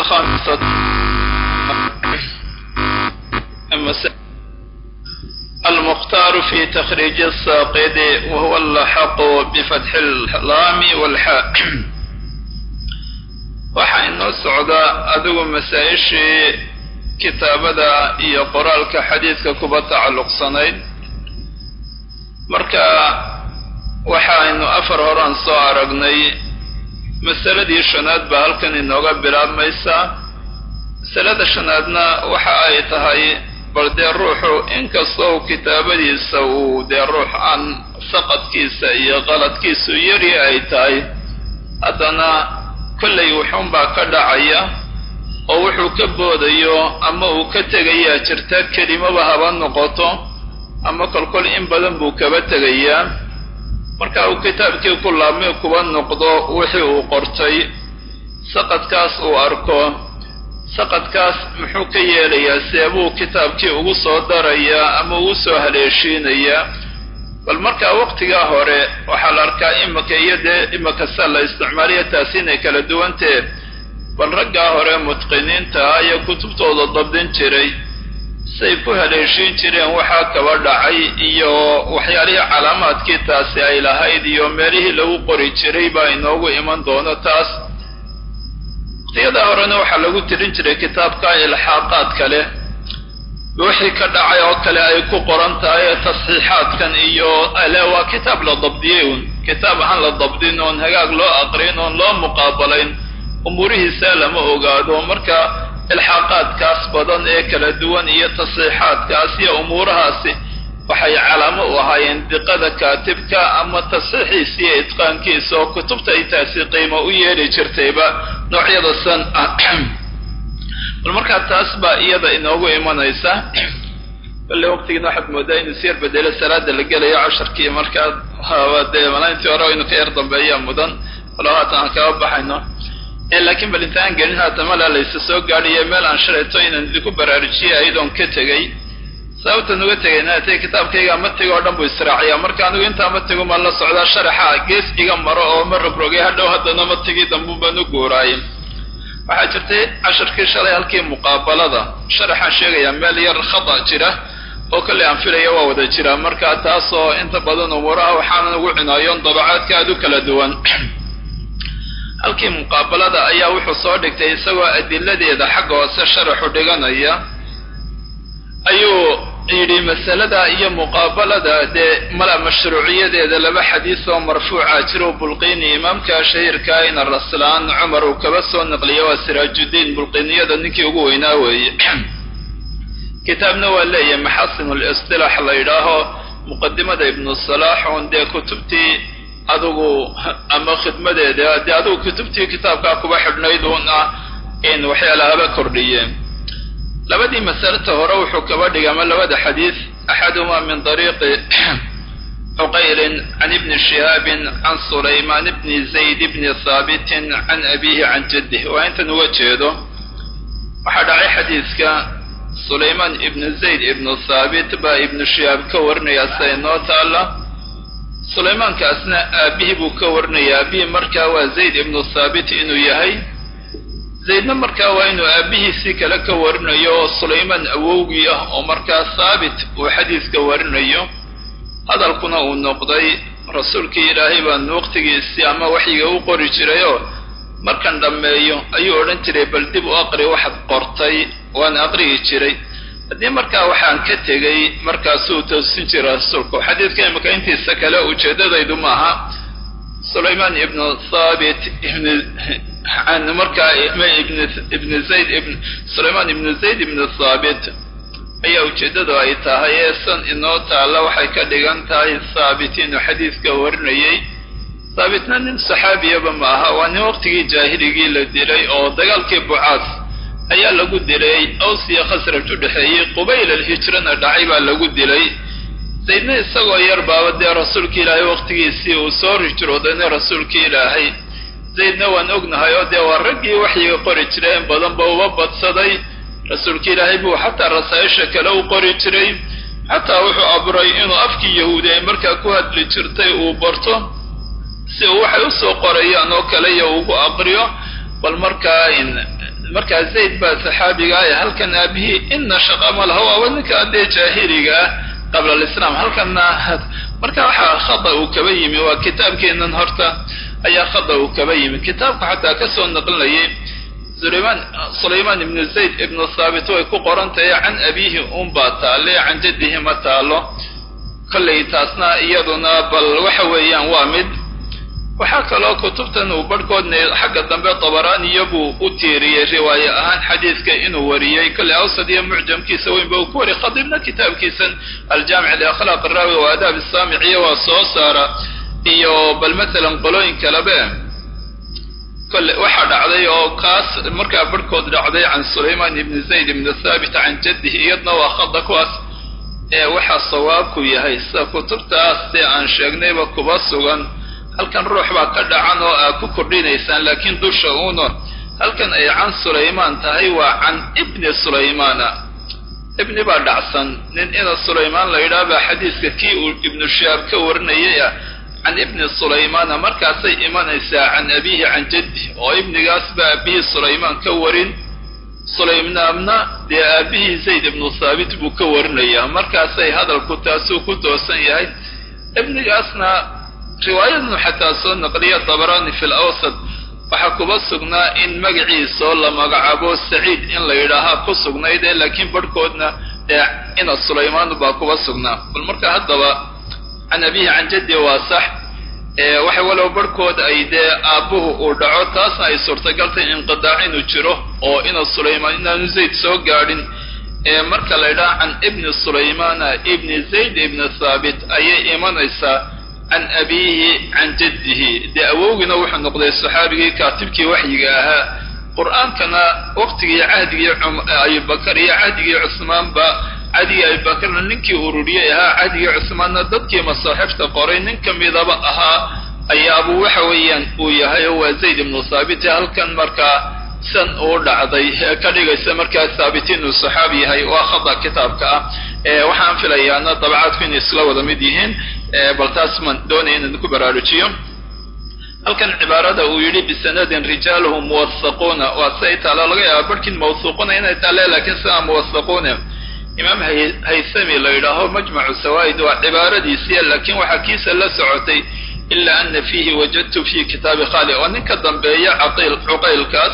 الخامسة المختار في تخريج الساقد وهو اللحق بفتح اللام والحاء waxaa inoo socdaa adigu masaa-ishii kitaabada iyo qoraalka xadiidka kuba tacalluqsanayd marka waxaynu afar horaan soo aragnay masaladii shanaad baa halkan inooga bilaabmaysaa masalada shanaadna waxa ay tahay bal dee ruuxu inkastoo kitaabadiisa uu dee ruux aan saqadkiisa iyo qaladkiisu yari ay tahay haddana kollay wuxuunbaa ka dhacaya oo wuxuu ka boodayo ama uu ka tegayaa jirta kelimaba haba noqoto ama kolkol in badan buu kaba tegayaa marka uu kitaabkii ku laabmay kuba noqdo wixii uu qortay saqadkaas uu arko saqadkaas muxuu ka yeelayaa seebuu kitaabkii ugu soo darayaa ama ugu soo haleeshiinayaa bal markaa waqtigaa hore waxaa la arkaa imika iyo dee imika sa la isticmaaliya taasi inay kala duwantee bal raggaa hore mutqiniinta ah iyo kutubtooda dabdin jiray say ku haleeshiin jireen waxaa kaba dhacay iyo waxyaalihii calaamaadkii taasi ay lahayd iyo meelihii lagu qori jiray baa inoogu iman doono taas waqtiyadaa horena waxaa lagu tirin jiray kitaabka ilxaaqaad kale wixii ka dhacay oo kale ay ku qoran tahay ee tasxiixaadkan iyo ale waa kitaab la dabdiyey un kitaab aan la dabdin oon hagaag loo aqrin oon loo muqaabalayn umuurihiisa lama ogaado marka ilxaaqaadkaas badan ee kala duwan iyo tasxiixaadkaas iyo umuurahaasi waxay calaamo u ahaayeen diqada kaatibka ama tasxiixiisa iyo itqaankiisa oo kutubta ay taasi qiimo u yeeli jirtayba noocyada san ah bal markaa taas baa iyada inoogu imanaysa balle waqtigiina waxaad moodaa inuu siyar bedelo salaada la gelayo casharkii markaa haba dee malayntii hore inu ka yar dambeeyaa mudan walo haatan aan kaga baxayno laakiin bal inta aan gelin haatan malaa laysa soo gaadhiyo meel aan shalayto inaan idinku baraarujiyay ayadoon ka tegey sababtan uga tegayna atay kitaabkayga matiga oo dhan buu israaciyaa marka anigu intaa matigu maan la socdaa sharaxa gees iga maro oo ma rogrogay hadhow haddana matigii dambuun baan u guuraayay waxaa jirtay casharkii shalay halkii muqaabalada sharaxaan sheegayaa meel yar khata jira oo kolley aan filaya waa wada jira marka taasoo inta badan umuuraha waxaanan ugu cinaayoon dabacaadka aad u kala duwan halkii muqaabalada ayaa wuxuu soo dhigtay isagoo adiladeeda xagga hoose sharaxu dhiganaya ayuu yidhi masalada iyo muqaabalada dee mala mashruuciyadeeda laba xadiis oo marfuuca jiro bulqiini imaamka shahiirka ina raslaan cumar uu kaba soo naqliya waa siraajuddiin bulqiiniyada ninkii ugu weynaa weeye kitaabna waa leeyahay maxasin listilaax la yidhaaho muqadimada ibnu salaax un dee kutubtii adigu ama khidmadeeda dee adigu kutubtii kitaabkaa kuba xidhnayd un ah in waxyaalahaba kordhiyeen labadii masalata hore wuxuu kaba dhigay ama labada xadiis axaduhumaa min dariiqi cuqaylin can ibni shihaabin can sulaymaan bni zayd bni haabitin can abiihi can jaddih waa intan uga jeedo waxaa dhacay xadiiska sulaymaan ibnu zayd ibnu thaabit baa ibnu shihaab ka warinaya sida inoo taalla sulaymaankaasna aabihii buu ka warinaya aabihii markaa waa zayd ibnu thaabit inuu yahay zaydna markaa waa inuu aabihiisii kale ka warinayo oo sulaymaan awowgii ah oo markaa thaabit uu xadiiska warinayo hadalkuna uu noqday rasuulkii ilaahay baan waqtigiisii ama waxyiga u qori jirayoo markan dhammeeyo ayuu odhan jiray bal dib u aqri waxaad qortay waan aqriyi jiray haddii markaa waxaan ka tegey markaasuu toosin jiray rasuulku xadiidka imika intiisa kale ujeeddadaydu maaha sulaymaan ibnu thaabit ibn can markaa ibn zayd ibn sulaymaan ibnu zayd ibnu thaabit ayaa ujeeddadu ay tahay ee san inoo taalla waxay ka dhigan tahay thaabit inuu xadiiska warinayay thaabitna nin saxaabiyaba ma aha waa nin waqtigii jaahiligii la dilay oo dagaalkii bucaas ayaa lagu dilay aws iyo khasraj u dhexeeyey qubayl alhijrana dhacay baa lagu dilay zaydna isagoo yar baaba dee rasuulki ilaahay waqtigiisii uu soo hijroodayna rasuulkii ilaahay zaydna waan ognahay oo dee waa raggii waxyiga qori jiray in badanba uba badsaday rasuulki ilaahay buu xataa rasaa'isha kale u qori jiray xataa wuxuu abray inuu afkii yahuudi ay markaa ku hadli jirtay uu barto si uu waxay usoo qorayaan oo kale iyo ugu aqriyo bal markaa markaa zayd baa saxaabiga ah ee halkan aabihii ina shaqa ma laha waaba ninka dee jaahiliga ah qabla alislaam halkanna marka waxaa khada uu kaba yimi waa kitaabkeenan horta ayaa khada uu kaba yimi kitaabka xataa kasoo naqlinayay sulayman sulayman ibnu zayd ibnu thaabit way ku qoran tahay can abiihi unbaa taale can jaddihi ma taalo kollay taasna iyaduna bal waxa weeyaan waa mid waxaa kaloo kutubtan uu barhkoodna xagga dambe tabaraaniya buu u tiiriyey riwaaye ahaan xadiidka inuu wariyey kolley awsad iyo mucjamkiisa weynba uu ku wariyay khadiibna kitaabkiisan aljaamic liakhlaaq araawi wa adaab saamiciya waa soo saara iyo bal matalan qolooyin kalebe kole waxaa dhacday oo kaas markaa barhkood dhacday can sulayman ibni zayd ibni thaabit can jaddihi iyadna waa khada kuwaas ee waxaa sawaabku yahay sida kutubtaas dee aan sheegnayba kuba sugan halkan ruux baa ka dhacan oo aad ku kordhinaysaan laakiin dusha uuna halkan ay can sulaymaan tahay waa can ibni sulaymaana ibni baa dhacsan nin ina sulaymaan la yidhaah baa xadiiska kii uu ibnu shihaab ka warinayay ah can ibni sulaymaana markaasay imanaysaa can abiihi can jaddi oo ibnigaas baa aabihii sulaymaan ka warin sulaymaanna dee aabihii zayd ibnu thaabit buu ka warinayaa markaasay hadalku taasuu ku toosan yahay ibnigaasna riwaayadnu xataa soo naqliya dabaraani fi lawsad waxaa kuba sugnaa in magaciisoo la magacaabo saciid in la yidhaahaa ku sugnayd ee laakiin barhkoodna ee ina sulaymaan baa kuba sugnaa bal marka haddaba can abihi can jaddi waa sax waxa walow barhkood ay dee aabbuhu uu dhaco taasna ay suurtagaltay inqidaac inuu jiro oo ina sulaymaan inaanu zayd soo gaadhin marka la yidhaha can ibni sulaymaana ibni zayd ibni thaabit ayay imanaysaa can abiihi can jaddihi dee awowgiina wuxuu noqday saxaabigii kaatibkii waxyiga ahaa qur-aankana waqtigii cahdigii abubakar iyo cahdigii cusmaanba cahdigii abubakarna ninkii ururiyey ahaa cahdigii cusmaanna dadkii masaaxifta qoray nin ka midaba ahaa ayaabuu waxa weeyaan uu yahay oo waa zayd ibnu thaabit halkan markaa san uu dhacday ka dhigaysa markaa thaabit inuu saxaabi yahay waa khada kitaabka ah waxaan filayaana dabcaadku inay isla wada mid yihiin bal taas maan doonaya inaan ku baraarujiyo halkan cibaarada uu yidhi bisanadin rijaaluhu muwasaquuna waa siay taala laga yaaba barhkin mawsuuquna inay taale laakiin sidaa muwasaquuna imaam haythami la yidhaaho majmacu sawaa'id waa cibaaradiisiya laakiin waxaa kiisa la socotay ila ana fiihi wajadtu fi kitaabi khali oo ninka dambeeya caqiil cuqaylkaas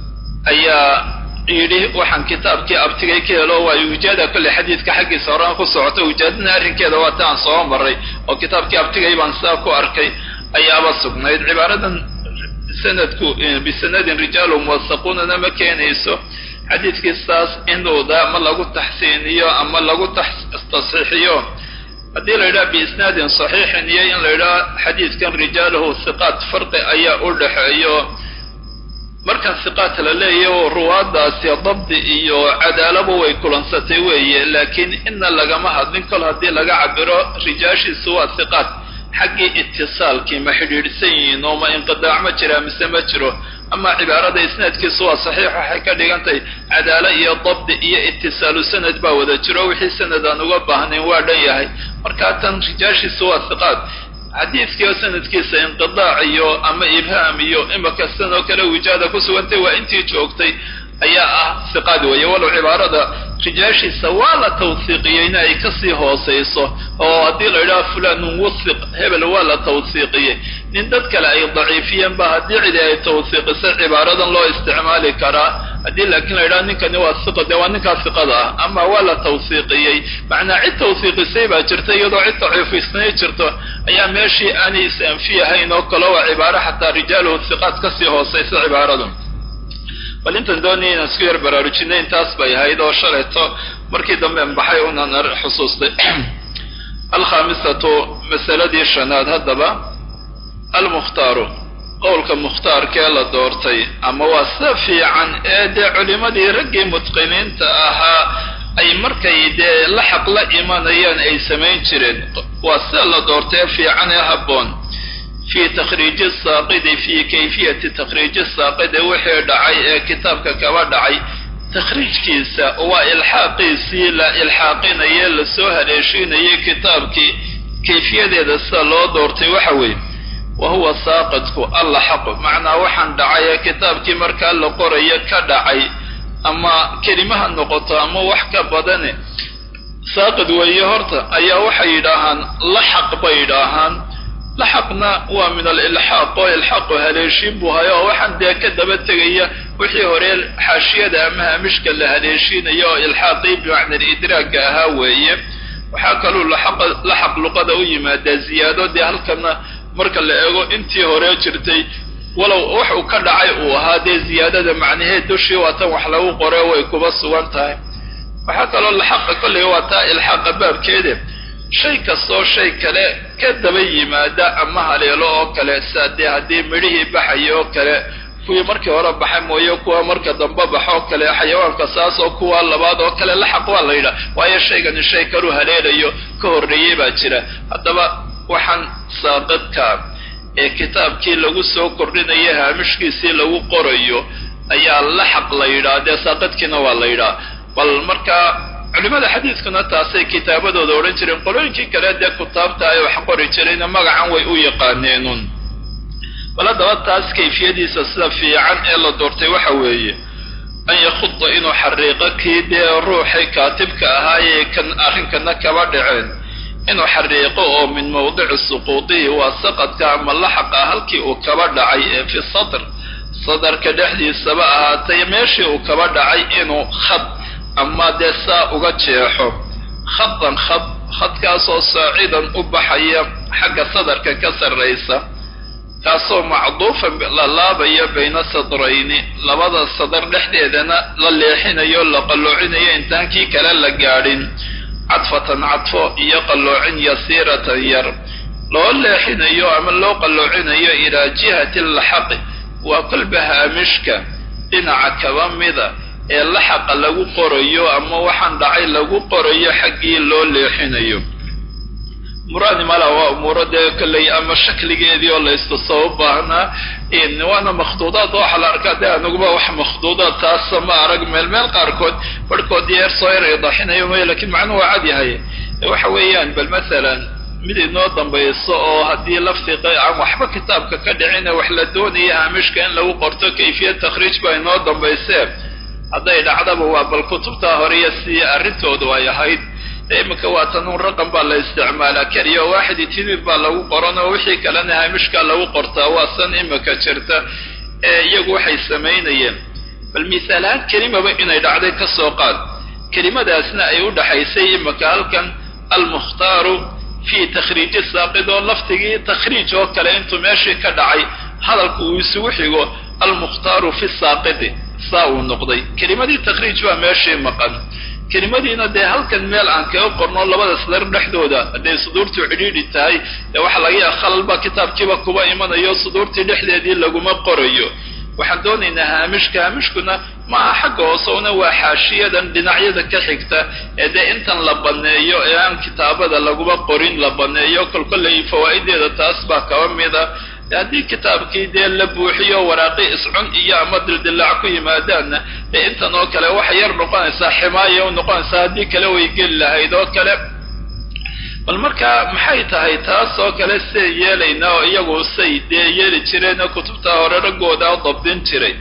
ayaa yidhi waxaan kitaabkii abtigay ka helo waa wijaada kolley xadiidka xaggiisa horaan ku socota wijaadana arrinkeeda waa ta aan soo maray oo kitaabkii abtigay baan sidaa ku arkay ayaaba sugnayd cibaaradan sanadku bisanadin rijaalu muwasaquunana ma keenayso xadiidkii saas inuuda ma lagu taxsiiniyo ama lagu tasxiixiyo haddii la yidhaha biisnaadin saxiixin iyo in la yidhaha xadiidkan rijaaluhu hiqaat farqi ayaa u dhaxeeyo markan siqaat la leeyahy ruwaadaasi dabdi iyo cadaalaba way kulansatay weeye laakiin ina lagama hadlin kol haddii laga cabiro rijaashiisu waa siqaat xaggii itisaalkii ma xidhiidhsan yihiin oo ma inqidaac ma jiraa mise ma jiro ama cibaarada isnaadkiisu waa saxiix waxay ka dhigantahay cadaalo iyo dabdi iyo itisaalu sanad baa wada jiro wixii sanad aan uga baahnayn waa dhan yahay markaa tan rijaashiisu waa siqaat xadiidkii oo sanadkiisa inqidaac iyo ama ibhaam iyo imaka sidan oo kale wijaada ku sugantay waa intii joogtay ayaa ah siqaad weeye walow cibaarada rijaashiisa waa la tawsiiqiyeyna ay kasii hoosayso oo haddii la yidhaha fulanun wusiq hebel waa la tawsiiqiyey nin dad kale ay daciifiyeen ba haddii cidi ay tawsiiqisay cibaaradan loo isticmaali karaa haddii laakiin la yidhaha ninkani waa siqa dee waa ninkaa siqada ah ama waa la tawsiiqiyey macnaa cid tawsiiqisay baa jirta iyadoo cid daciifisnay jirto ayaa meeshii aanay is-anfiyahayn oo kale waa cibaaro xataa rijaaluhu siqaad kasii hoosaysa cibaaradu bal intan doonaya inaan isku yar baraarujinay intaas bay ahayd oo shalayto markii dambe baxay unaan xusuustay alkhaamisatu masaladii shanaad haddaba almukhtaaru qowlka mukhtaarkee la doortay ama waa sida fiican ee dee culimadii raggii mutqiniinta ahaa ay markay dee la xaq la imanayaan ay samayn jireen waa sida la doortay fiican ee habboon fi takhriiji saaqidi fi kayfiyati takhriiji saaqidi wixii dhacay ee kitaabka kaba dhacay takhriijkiisa waa ilxaaqiisii la ilxaaqinaye lasoo haleeshiinayay kitaabkii kayfiyadeeda sida loo doortay waxa weeye wa huwa saaqidku alla xaqu macnaa waxaan dhacay ee kitaabkii markaa la qorayo ka dhacay ama kelimaha noqoto ama wax ka badane saaqid weeye horta ayaa waxay yidhaahaan laxaq bay yidhaahaan laxaqna waa min alilxaaq oo ilxaaqu haleeshiin buu hayo oo waxaan dee ka daba tegaya wixii hore xaashiyada ama haamishka la haleeshiinayo oo ilxaaqii bimacna alidraagga ahaa weeye waxaa kaluu laxaq luqada u yimaadaa ziyaado dee halkana marka la eego intii hore jirtay walow wax uu ka dhacay uu ahaa dee ziyaadada macnaheed dushii waa tan wax lagu qore way kuba sugan tahay waxaa kaloo laxaqa kolley waa taa ilxaaqa baabkeede shay kastoo shay kale ka daba yimaada ama haleelo oo kale saa dee haddii midhihii baxaya oo kale kuwii markii hore baxay mooye kuwa marka dambe baxo oo kale xayawaanka saas oo kuwa labaad oo kale laxaq waa la yidhaha waayo shaygani shay kaluu haleelayo ka horreeyey baa jira haddaba waxaan saaqadka ee kitaabkii lagu soo kordhinayo haamishkiisii lagu qorayo ayaa laxaq la yidhaha dee saaqadkiina waa la yidhaha bal markaa culimada xadiidkuna taasay kitaabadooda odhan jireen qolooyinkii kale dee kutaabta ay wax qori jirayna magacan way u yaqaaneenun bal haddaba taas kayfiyadiisa sida fiican ee la doortay waxa weeye an yakhuda inuu xariiqo kii dee ruuxii kaatibka ahaayee kan arrinkana kaba dhaceen inuu xariiqo oo min mawdici suquudihi waa saqadka ama laxaqa halkii uu kaba dhacay ee fi sadr sadarka dhexdiisaba ahaatay meeshii uu kaba dhacay inuu khad ama dee saa uga jeexo khadan khad khadkaasoo saacidan u baxaya xagga sadarka ka sarraysa kaasoo macduufan la laabaya bayna sadrayni labada sadar dhexdeedana la leexinayo la qalloocinayo intaan kii kale la gaadhin cadfatan cadfo iyo qalloocin yasiiratan yar loo leexinayo ama loo qalloocinayo ilaa jihati laxaqi waa kolba haamishka dhinaca kaba mida ee laxaqa lagu qorayo ama waxaan dhacay lagu qorayo xaggii loo leexinayo muraani mala waa umuuro dee kolley ama shakligeedii oo la istuso u baahnaa waana makhduudaad waxa la arkaa dee anuguba wax makhduudaad taasa ma arag meel meel qaarkood barhkood yeer soo yar idaxinayo may lakiin macnuhu waa cad yahay waxa weeyaan bal masalan mid inoo dambayso oo haddii lafdiqa aan waxba kitaabka ka dhicina wax la doonaya haamishka in lagu qorto kayfiyad takhriij baa inoo dambaysee hadday dhacdaba waa bal kutubtaa horeya si arrintoodu ay ahayd iminka waa tanuun raqam baa la isticmaalaa keliya oo waaxid itinib baa lagu qoran oo wixii kalena haamishkaa lagu qortaa waa san imika jirta ee iyagu waxay samaynayeen bal misaalahaan kelimaba inay dhacday ka soo qaad kelimadaasna ay u dhaxaysay imika halkan almukhtaaru fii takhriiji saaqid oo laftigii takhriij oo kale intuu meeshii ka dhacay hadalku uu isugu xigo almukhtaaru fi saaqidi saa uu noqday kelimadii takhriij baa meeshii maqan kelimadiina dee halkan meel aan kaga qorno labada sadar dhexdooda hadday suduurtu cidhiidhi tahay dee waxa laga yaha khalalba kitaabkiiba kuba imanayo suduurtii dhexdeedii laguma qorayo waxaan doonaynaa haamishka haamishkuna maaha xagga hoose una waa xaashiyadan dhinacyada ka xigta ee dee intan la banneeyo ee aan kitaabada laguma qorin la banneeyo kolkolley fawaa'ideeda taas baa kaba mida haddii kitaabkii dee la buuxiyo waraaqi iscun iyo ama dildillaac ku yimaadaanna dee intan oo kale waxay yar noqonaysaa ximaaya u noqonaysaa haddii kale way geli lahayd oo kale bal marka maxay tahay taas oo kale siday yeelaynaa oo iyagu say dee yeeli jireen oo kutubta hore raggooda dabdin jiray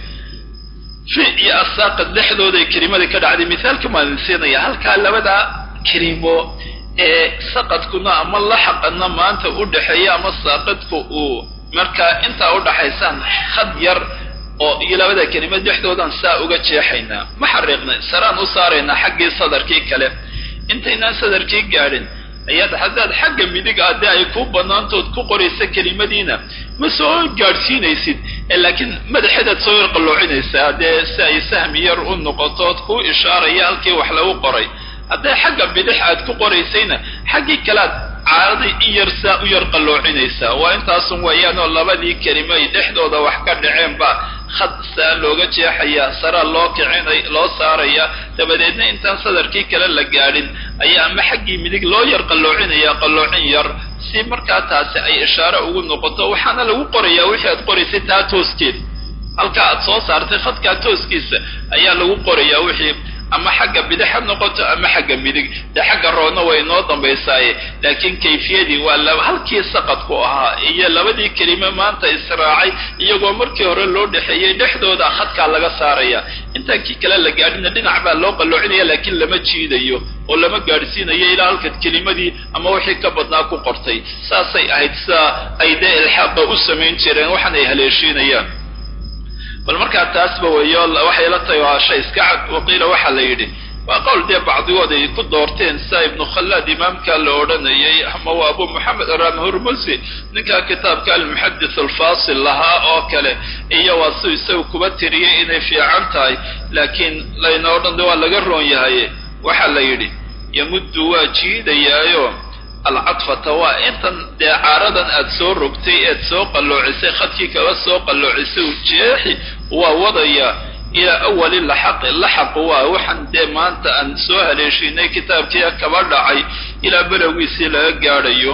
fi iyo asaaqad dhexdooday kelimadii ka dhacday mithaalka maan siinaya halkaa labada kelimo ee saqadkuna ama laxaqana maanta u dhexeeya ama saaqadku uu markaa intaa u dhaxaysaan khad yar oo iyo labada kelimad dhexdoodan saa uga jeexaynaa ma xariiqnay saraan u saaraynaa xaggii sadarkii kale intaynaan sadarkii gaadhin ayaad haddaad xagga midig ah dee ay ku banaantood ku qoraysa kelimadiina ma soo gaadhsiinaysid laakiin madaxeedaad soo yar qalloocinaysaa dee si ay sahmi yar u noqotood kuu ishaaraya halkii wax lagu qoray hadday xagga bidix aad ku qoraysayna xaggii kalead caaraday in yar saa u yar qalloocinaysaa waa intaasun weeyaanoo labadii kelimo ay dhexdooda wax ka dhaceen baa khad saa looga jeexayaa saraa loo kicinay loo saarayaa dabadeedna intaan sadarkii kale la gaadhin ayaa ama xaggii midig loo yar qalloocinayaa qalloocin yar si markaa taasi ay ishaare ugu noqoto waxaana lagu qorayaa wixii aad qoraysay taa tooskeed halkaa aad soo saartay khadkaa tooskiisa ayaa lagu qorayaa wixii ama xagga bidix ha noqoto ama xagga midig dee xagga roodna way inoo dambaysaaye laakiin kayfiyadii waa laba halkii saqadku ahaa iyo labadii kelime maanta israacay iyagoo markii hore loo dhexeeyey dhexdooda khadkaa laga saaraya intaan kii kale la gaadhina dhinac baa loo qalloocinaya laakiin lama jiidayo oo lama gaadhsiinayo ilaa halkaad kelimadii ama wixii ka badnaa ku qortay saasay ahayd sidaa ay dee ilxaaqa u samayn jireen waxaan ay haleeshiinayaan bal markaa taasba weeyo waxay la tahay waa shay iska cad waqiila waxaa la yidhi waa qowl dee bacdigood ay ku doorteen sia ibnu khallaad imaamka la odhanayay ama waa abu moxamed ramhurmusi ninkaa kitaabka almuxadith alfasil lahaa oo kale iyo waa si isaga kuba tiriyay inay fiican tahay laakiin layna odhan de waa laga roon yahay waxaa la yidhi yamuddu waa jiidayaayo alcadfata waa intan dee caaradan aad soo rogtay eed soo qalloocisay khadkii kala soo qalloocisay jeexi waa wadaya ilaa awali laxaqi laxaqu waa waxaan dee maanta aan soo haleeshiinay kitaabkii kaba dhacay ilaa belowgiisii laga gaadhayo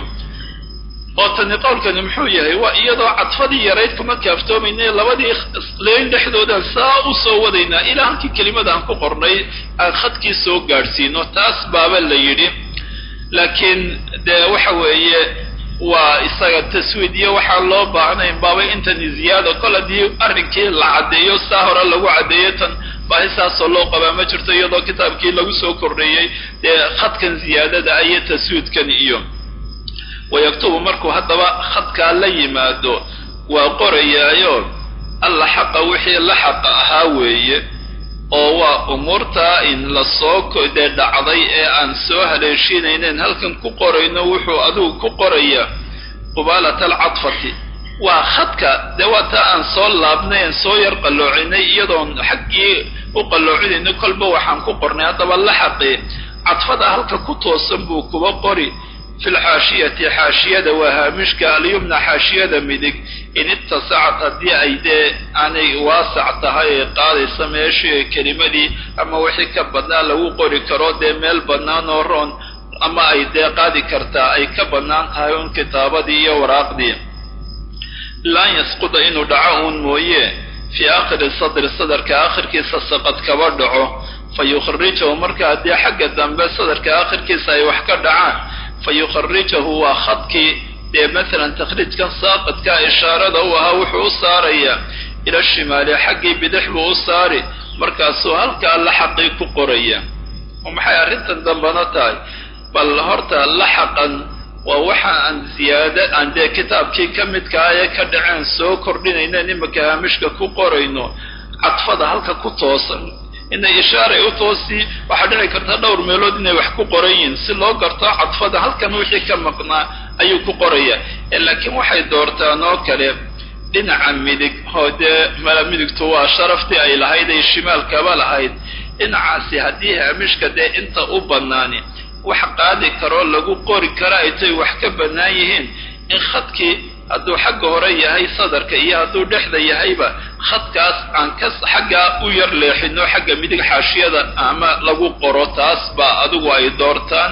oo tani qowlkani muxuu yahay waa iyadoo cadfadii yarayd kuma kaaftoomayna labadii leyn dhexdoodaan saa u soo wadaynaa ilaa halkii kelimada aan ku qornay aan khadkii soo gaadhsiino taas baaba la yidhi laakiin dee waxa weeye waa isaga taswiid iyo waxaa loo baahnayn baaba intani ziyaada kol haddii arrinkii la caddeeyo saa hore lagu caddeeyo tan baahi saasoo loo qabaa ma jirto iyadoo kitaabkii lagu soo kordheeyey dee khadkan ziyaadada iyo taswiidkan iyo wayaktubu markuu haddaba khadkaa la yimaado waa qorayaayo alla xaqa wixii la xaqa ahaa weeye oo waa umuurtaa in lasoo dee dhacday ee aan soo haleeshiinaynen halkan ku qorayno wuxuu adigu ku qorayaa qubaalata alcadfati waa khadka dee waa taa aan soo laabnay aan soo yar qalloocinay iyadoon xaggii u qalloocinayno kolba waxaan ku qornay haddaba la xaqi cadfada halka ku toosan buu kuba qori fi lxaashiyati xaashiyada waa haamishka alyumna xaashiyada midig in itasacat haddii ay dee aanay waasac tahay ee qaadaysa meeshii kelimadii ama wixii ka badnaa lagu qori karo dee meel bannaan oo roon ama ay dee qaadi kartaa ay ka bannaan tahay un kitaabadii iyo waraaqdii laan yasquda inuu dhaco uun mooye fii aakhiri sadri sadarka aakhirkiisa saqad kaba dhaco fa yukhrijahu marka haddii xagga dambe sadarka aakhirkiisa ay wax ka dhacaan fa yukharijahu waa khadkii dee masalan takhriijkan saaqadka ishaarada u ahaa wuxuu u saarayaa ila shimaali xaggii bidix buu u saari markaasuu halkaa laxaqii ku qoraya oo maxay arrintan dambana tahay bal horta laxaqan waa waxa aan ziyaada aan dee kitaabkii ka midkaa ee ka dhaceen soo kordhinaynen imaka haamishka ku qorayno cadfada halka ku toosan inay ishaaray u toosi waxaa dhici karta dhowr meelood inay wax ku qoran yihiin si loo garto cadfada halkan wixii ka maqnaa ayuu ku qoraya laakiin waxay doortaan oo kale dhinaca midig oo dee mala midigtu waa sharaftii ay lahayd ay shimaalkaba lahayd dhinacaasi haddii haamishka dee inta u bannaani wax qaadi karoo lagu qori kara ay tay wax ka bannaan yihiin in khadkii hadduu xagga hore yahay sadarka iyo hadduu dhexda yahayba khadkaas aan ka xaggaa u yar leexino xagga midig xaashiyada ama lagu qoro taas baa adigu ay doortaan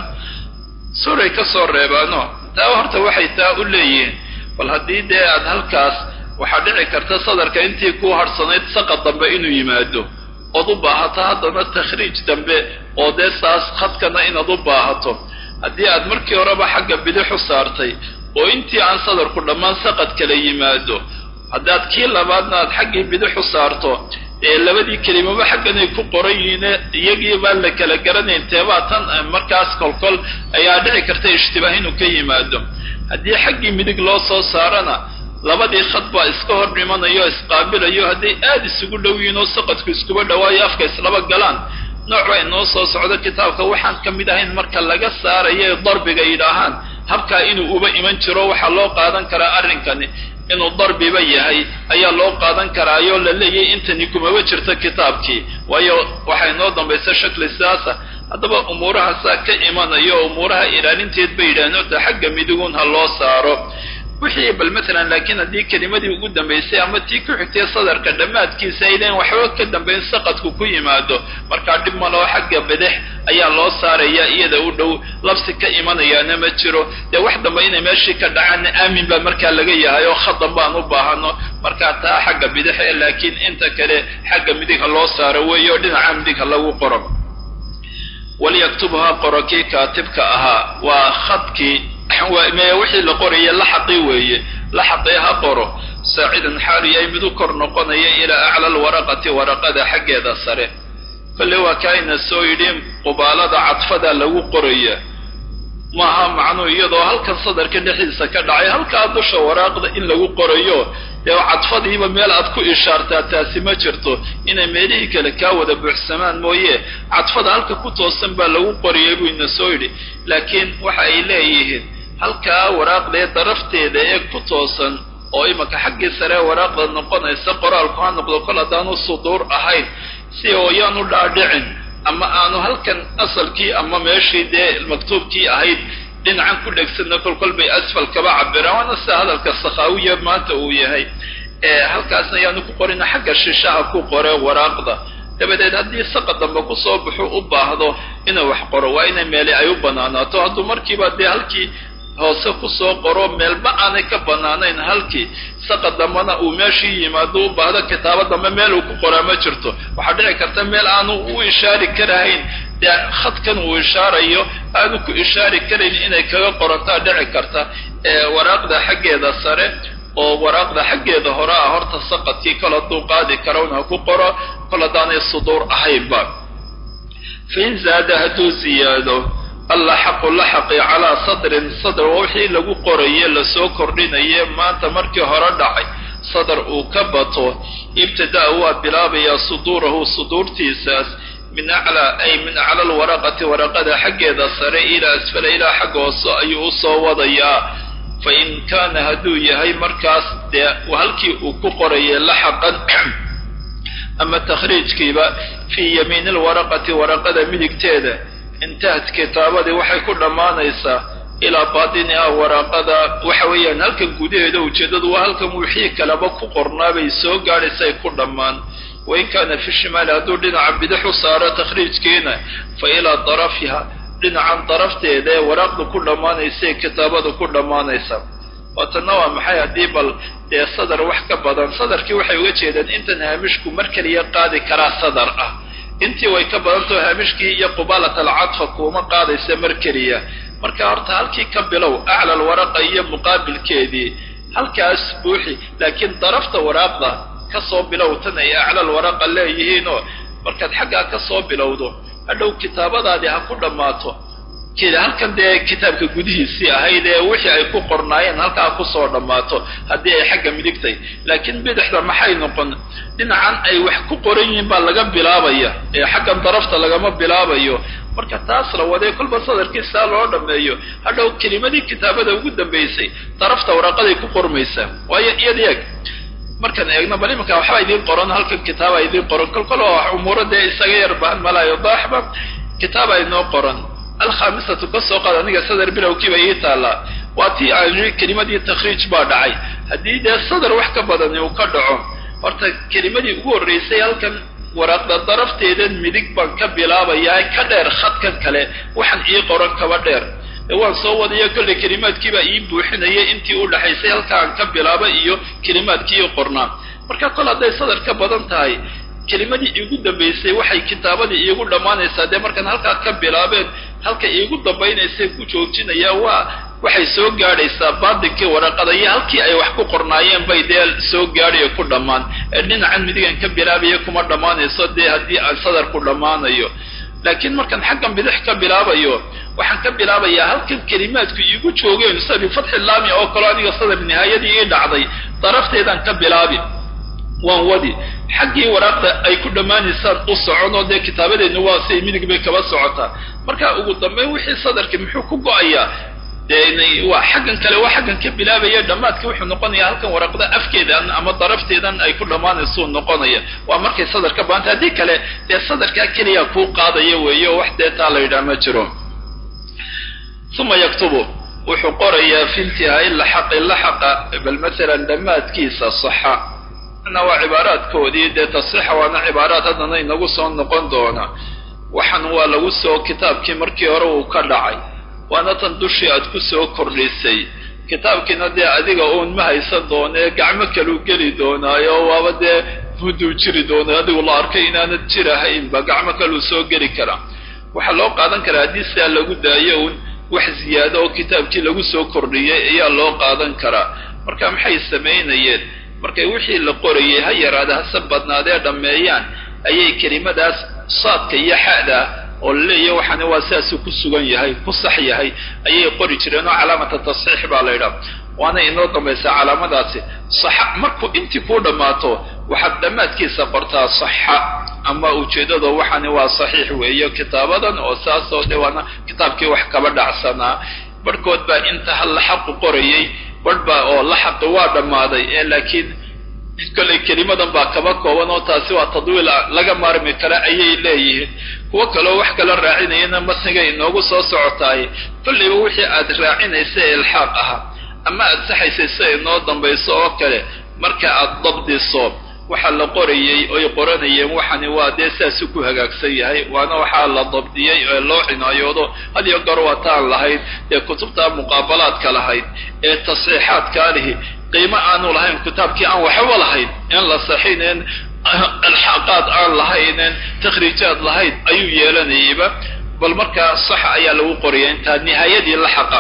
suray ka soo reebaano taa horta waxay taa u leeyihiin bal haddii dee aad halkaas waxaa dhici karta sadarka intii ku harsanayd saqa dambe inuu yimaado ood u baahato haddana takhriij dambe oo dee saas khadkana inaad u baahato haddii aad markii horeba xagga bidixu saartay oo intii aan sadarku dhammaan saqad kala yimaado haddaad kii labaadna aad xaggii bidixu saarto ee labadii kelimaba xagganay ku qoran yihiine iyagii baan la kala garanayn teebaa tan markaas kolkol ayaa dhici karta ishtibaah inuu ka yimaado haddii xaggii midig loo soo saarana labadii khad baa iska hor dhimanayo o isqaabilayo hadday aada isugu dhow yihiin oo saqadku iskuba dhawaayo afka islaba galaan nooc baa inoo soo socdo kitaabka waxaan ka mid ahayn marka laga saarayo darbiga yidhaahaan habkaa inuu uba iman jiro waxaa loo qaadan karaa arrinkani inuu darbiba yahay ayaa loo qaadan karaayoo la leeyahy intani kumaba jirto kitaabkii waayo waxaa inoo dambaysa shakli sidaasa haddaba umuurahaasaa ka imanayo oo umuuraha ilaalinteed bay yidhahdeen horta xagga midigun ha loo saaro wixii bal matalan laakiin haddii kelimadii ugu dambaysay ama tii ku xigtay sadarka dhammaadkiisa ay leeyiin waxba ka dambayn saqadku ku yimaado markaa dhib maloo xagga bidix ayaa loo saaraya iyada u dhow labsi ka imanayaana ma jiro dee wax dambe inay meeshii ka dhacaanna aamin baa markaa laga yahay oo khadan baan u baahano markaa taa xagga bidix e laakiin inta kale xagga midig ha loo saaro weeye oo dhinaca midig ha lagu qoro walyaktubha qoro kii kaatibka ahaa waa khadkii me wixii la qoraya laxaqii weeye laxaqii ha qoro saacidan xaalu yahay mid u kor noqonaya ilaa acla alwaraqati waraqada xaggeeda sare kolle waa kaayna soo yidhi qubaalada cadfada lagu qoraya maaha macnuu iyadoo halkan sadarka dhexdiisa ka dhacay halkaa dusha waraaqda in lagu qorayo dee cadfadiiba meel aad ku ishaartaa taasi ma jirto inay meelihii kale kaa wada buuxsamaan mooye cadfada halka ku toosan baa lagu qoriyay buu ina soo yidhi laakiin waxa ay leeyihiin halkaa waraaqdee darafteeda ee ku toosan oo imanka xaggii sare waraaqda noqonaysa qoraalku ha noqdo kol haddaanu suduur ahayn si ooyaanu dhaadhicin ama aanu halkan asalkii ama meeshii dee maktuubkii ahayd dhinacan ku dhegsanna kolkol bay asfal kaba cabiraan waana sida hadalka sakhaawiya maanta uu yahay halkaasna ayaanu ku qorina xagga shishaha ku qore waraaqda dabadeed haddii saqa dambe kusoo baxo u baahdo inuu wax qoro waa inay meeli ay u banaanaato hadduu markiiba dee halkii hoose kusoo qoro meelba aanay ka banaanayn halkii saqa dambena uu meeshii yimaado u baahdo kitaabo dambe meel uu ku qoraa ma jirto waxaa dhici karta meel aanu u ishaari karahayn dee khadkan uu ishaarayo aanu ku ishaari karayn inay kaga qorantaa dhici karta waraaqda xaggeeda sare oo waraaqda xaggeeda hore ah horta saqadkii kol hadduu qaadi karown ha ku qoro kol haddaanay suduur ahaynba fain zaada hadduu ziyaado allaxaqu laxaqi calaa sadrin sadr waa wixii lagu qoraye lasoo kordhinaye maanta markii hore dhacay sadar uu ka bato ibtidaa waa bilaabayaa suduurahu suduurtiisaas min aclaa ay min acla alwaraqati waraqada xaggeeda sare ilaa asfala ilaa xagga hoose ayuu usoo wadayaa fa in kaana hadduu yahay markaas dee halkii uu ku qorayay laxaqan ama takhriijkiiba fii yamiini alwaraqati waraqada midigteeda intahat kitaabadii waxay ku dhammaanaysaa ilaa baatiniha waraaqada waxa weeyaan halkan gudaheeda ujeeddadu waa halkan wixii kaleba ku qornaabay soo gaadhaysay ku dhammaan wain kaana fi shimaali hadduu dhinaca bidix u saaro takhriijkiina fa ilaa darafiha dhinacan darafteeda ee waraaqdu ku dhammaanaysay kitaabadu ku dhammaanaysa waatanna waa maxay haddii bal dee sadar wax ka badan sadarkii waxay uga jeedaan intan haamishku mar keliya qaadi karaa sadar ah intii way ka badantao haamishkii iyo qubaalat alcadfa kuuma qaadaysa mar keliya marka horta halkii ka bilow acla alwaraqa iyo muqaabilkeedii halkaas buuxi laakiin darafta waraaqda kasoo bilow tan ay acla alwaraqa leeyihiinoo markaad xaggaa kasoo bilowdo hadhow kitaabadaadii ha ku dhammaato halkan dee kitaabka gudihiisii ahayd ee wixii ay ku qornaayeen halkaa kusoo dhammaato haddii ay xagga midigtay laakiin bidixda maxay noqon dhinacan ay wax ku qoran yihiin baa laga bilaabaya ee xaggan darafta lagama bilaabayo marka taas la wadee kolba sadarkii saa loo dhammeeyo hadhow kelimadii kitaabada ugu dambaysay darafta waraqaday ku qormaysaa waayo iyad eeg markaan eegno bal imanka waxbaa idiin qoran halkan kitaaba idiin qoran kolkalo umuuro dee isaga yar bahan malaayo daaxba kitaaba inoo qoran alkhamisatu ka soo qaad aniga sadar bilowkiiba ii taallaa waa tii aan yii kelimadii takhriij baa dhacay haddii dee sadar wax ka badani uu ka dhaco horta kelimadii ugu horraysay halkan waraaqda darafteedan midig baan ka bilaabayaa ka dheer khadkan kale waxaan ii qoran kaba dheer ee waan soo wadayo kolley kelimaadkiibaa ii buuxinayay intii u dhaxaysay halka aan ka bilaaba iyo kelimaadkii ii qornaa marka kol hadday sadar ka badan tahay kelimadii iigu dambaysay waxay kitaabadii iigu dhammaanaysaa dee markaan halkaa ka bilaabeen halka iigu dambaynaysay ku joojinaya waa waxay soo gaadhaysaa baadinkii waraqada iyo halkii ay wax ku qornaayeen bay dee soo gaadhayo ku dhammaan ee dhinacan midigan ka bilaabaya kuma dhammaanayso dee haddii aan sadar ku dhammaanayo laakiin markaan xaggan bidix ka bilaabayo waxaan ka bilaabayaa halkan kelimaadku iigu joogeen sida bifatxi laami oo kaleo aniga sadar nihaayadii ii dhacday darafteedaan ka bilaabi waan wadi xaggii waraaqda ay ku dhammaanaysaan u socon oo dee kitaabadeedna waa siay midig bay kaba socotaa marka ugu dambeyn wixii sadarkii muxuu ku go-ayaa dee waa xaggan kale waa xaggan ka bilaabaya dhammaadkii wuxuu noqonayaa halkan waraaqda afkeedan ama darafteedan ay ku dhammaanaysuu noqonaya waa markay sadar ka baanta haddii kale dee sadarkaa keliya kuu qaadaya weeye oo wax dee taa la yidhaha ma jiro uma yaktubu wuxuu qorayaa fi intihaai laxaqi laxaqa bal masalan dhammaadkiisa saxa na waa cibaaraadkoodii dee tasixa waana cibaaraad haddana inagu soo noqon doona waxan waa lagu soo kitaabkii markii hore uu ka dhacay waana tan dushii aad ku soo kordhisay kitaabkiina dee adiga uun ma haysan doonee gacmo kaluu geli doonaayo waaba dee mudduu jiri doona adigu la arkay inaanad jirahaynba gacmo kaluu soo geli karaa waxaa loo qaadan karaa haddii sidaa lagu daayo uun wax ziyaado oo kitaabkii lagu soo kordhiyay ayaa loo qaadan karaa marka maxay samaynayeen markay wixii la qorayay ha yaraada hase badnaadee dhammeeyaan ayay kelimadaas saadka iyo xa'da oo laleeyahy waxaani waa sidaasuu ku sugan yahay ku sax yahay ayay qori jireen oo calaamata tasxiix baa la yidhaha waana inoo dambaysaa calaamadaasi saxa markuu intii kuu dhammaato waxaad dhammaadkiisa qortaa saxa ama ujeeddada waxaani waa saxiix weeyo kitaabadan oo saasoo de waana kitaabkii wax kaba dhacsanaa barhkood baa inta hal laxaqu qorayay barh baa oo laxaqi waa dhammaaday ee laakiin kollay kelimadan baa kaba kooban oo taasi waa tadwiil laga maarmi kara ayay leeyihiin kuwo kaleo wax kala raacinayana matniga inoogu soo socotaay kollayba wixii aad raacinaysa ee ilxaaq ahaa ama aad saxaysay sida inoo dambayso oo kale marka aad dabdiso waxaa la qorayey oy qoranayeen waxani waa dee sidaasuu ku hagaagsan yahay waana waxaa la dabdiyey ee loo cinaayoodo had iyo goor waataan lahayd ee kutubta muqaabalaadka lahayd ee tasxiixaadkaa lihi qiimo aanu lahayn kitaabkii aan waxba lahayn in la saxinen alxaqaad aan lahaynen takhriijaad lahayd ayuu yeelanayayba bal markaa sax ayaa lagu qoraya intaa nihaayadii la xaqa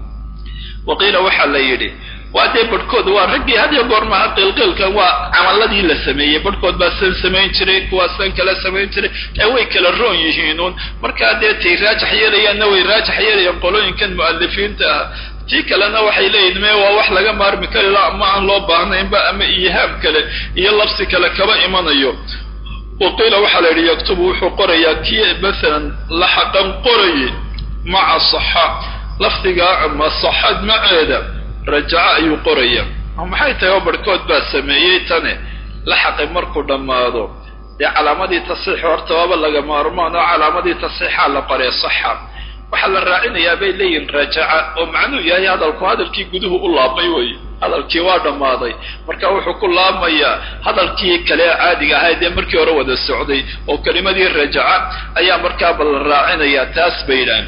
waqiila waxaa la yidhi waa dee barhkood waa raggii had iyo goor maha qilqilkan waa camaladii la sameeyey barhkood baa san samayn jiray kuwaa san kala samayn jiray ee way kala roon yihiinuun markaa dee tay raajax yeelayaanna way raajax yeelayaan qolooyinkan mu'alifiinta ah tii kalena waxay leeyihin me waa wax laga maarmi kari la ama aan loo baahnaynba ama ihaam kale iyo labsi kale kaba imanayo waqiila waxaa la yidhi yaktubu wuxuu qorayaa kii masalan laxaqan qorayay maca saxa lafdigaa ama saxad maceeda rajaco ayuu qoraya maxay tahay oo barhkood baa sameeyey tane laxaqi markuu dhammaado dee calaamadii tasxiix horta waaba laga maarmaan oo calaamadii tasxiixaa la qoree saxa waxaa la raacinayaa bay leeyihin rajaca oo macnuu yahay hadalku hadalkii guduhu u laabmay wey hadalkii waa dhammaaday marka wuxuu ku laabmayaa hadalkii kale caadiga ahaa dee markii hore wada socday oo kelimadii rajaca ayaa markaaba la raacinayaa taas bay yidhahan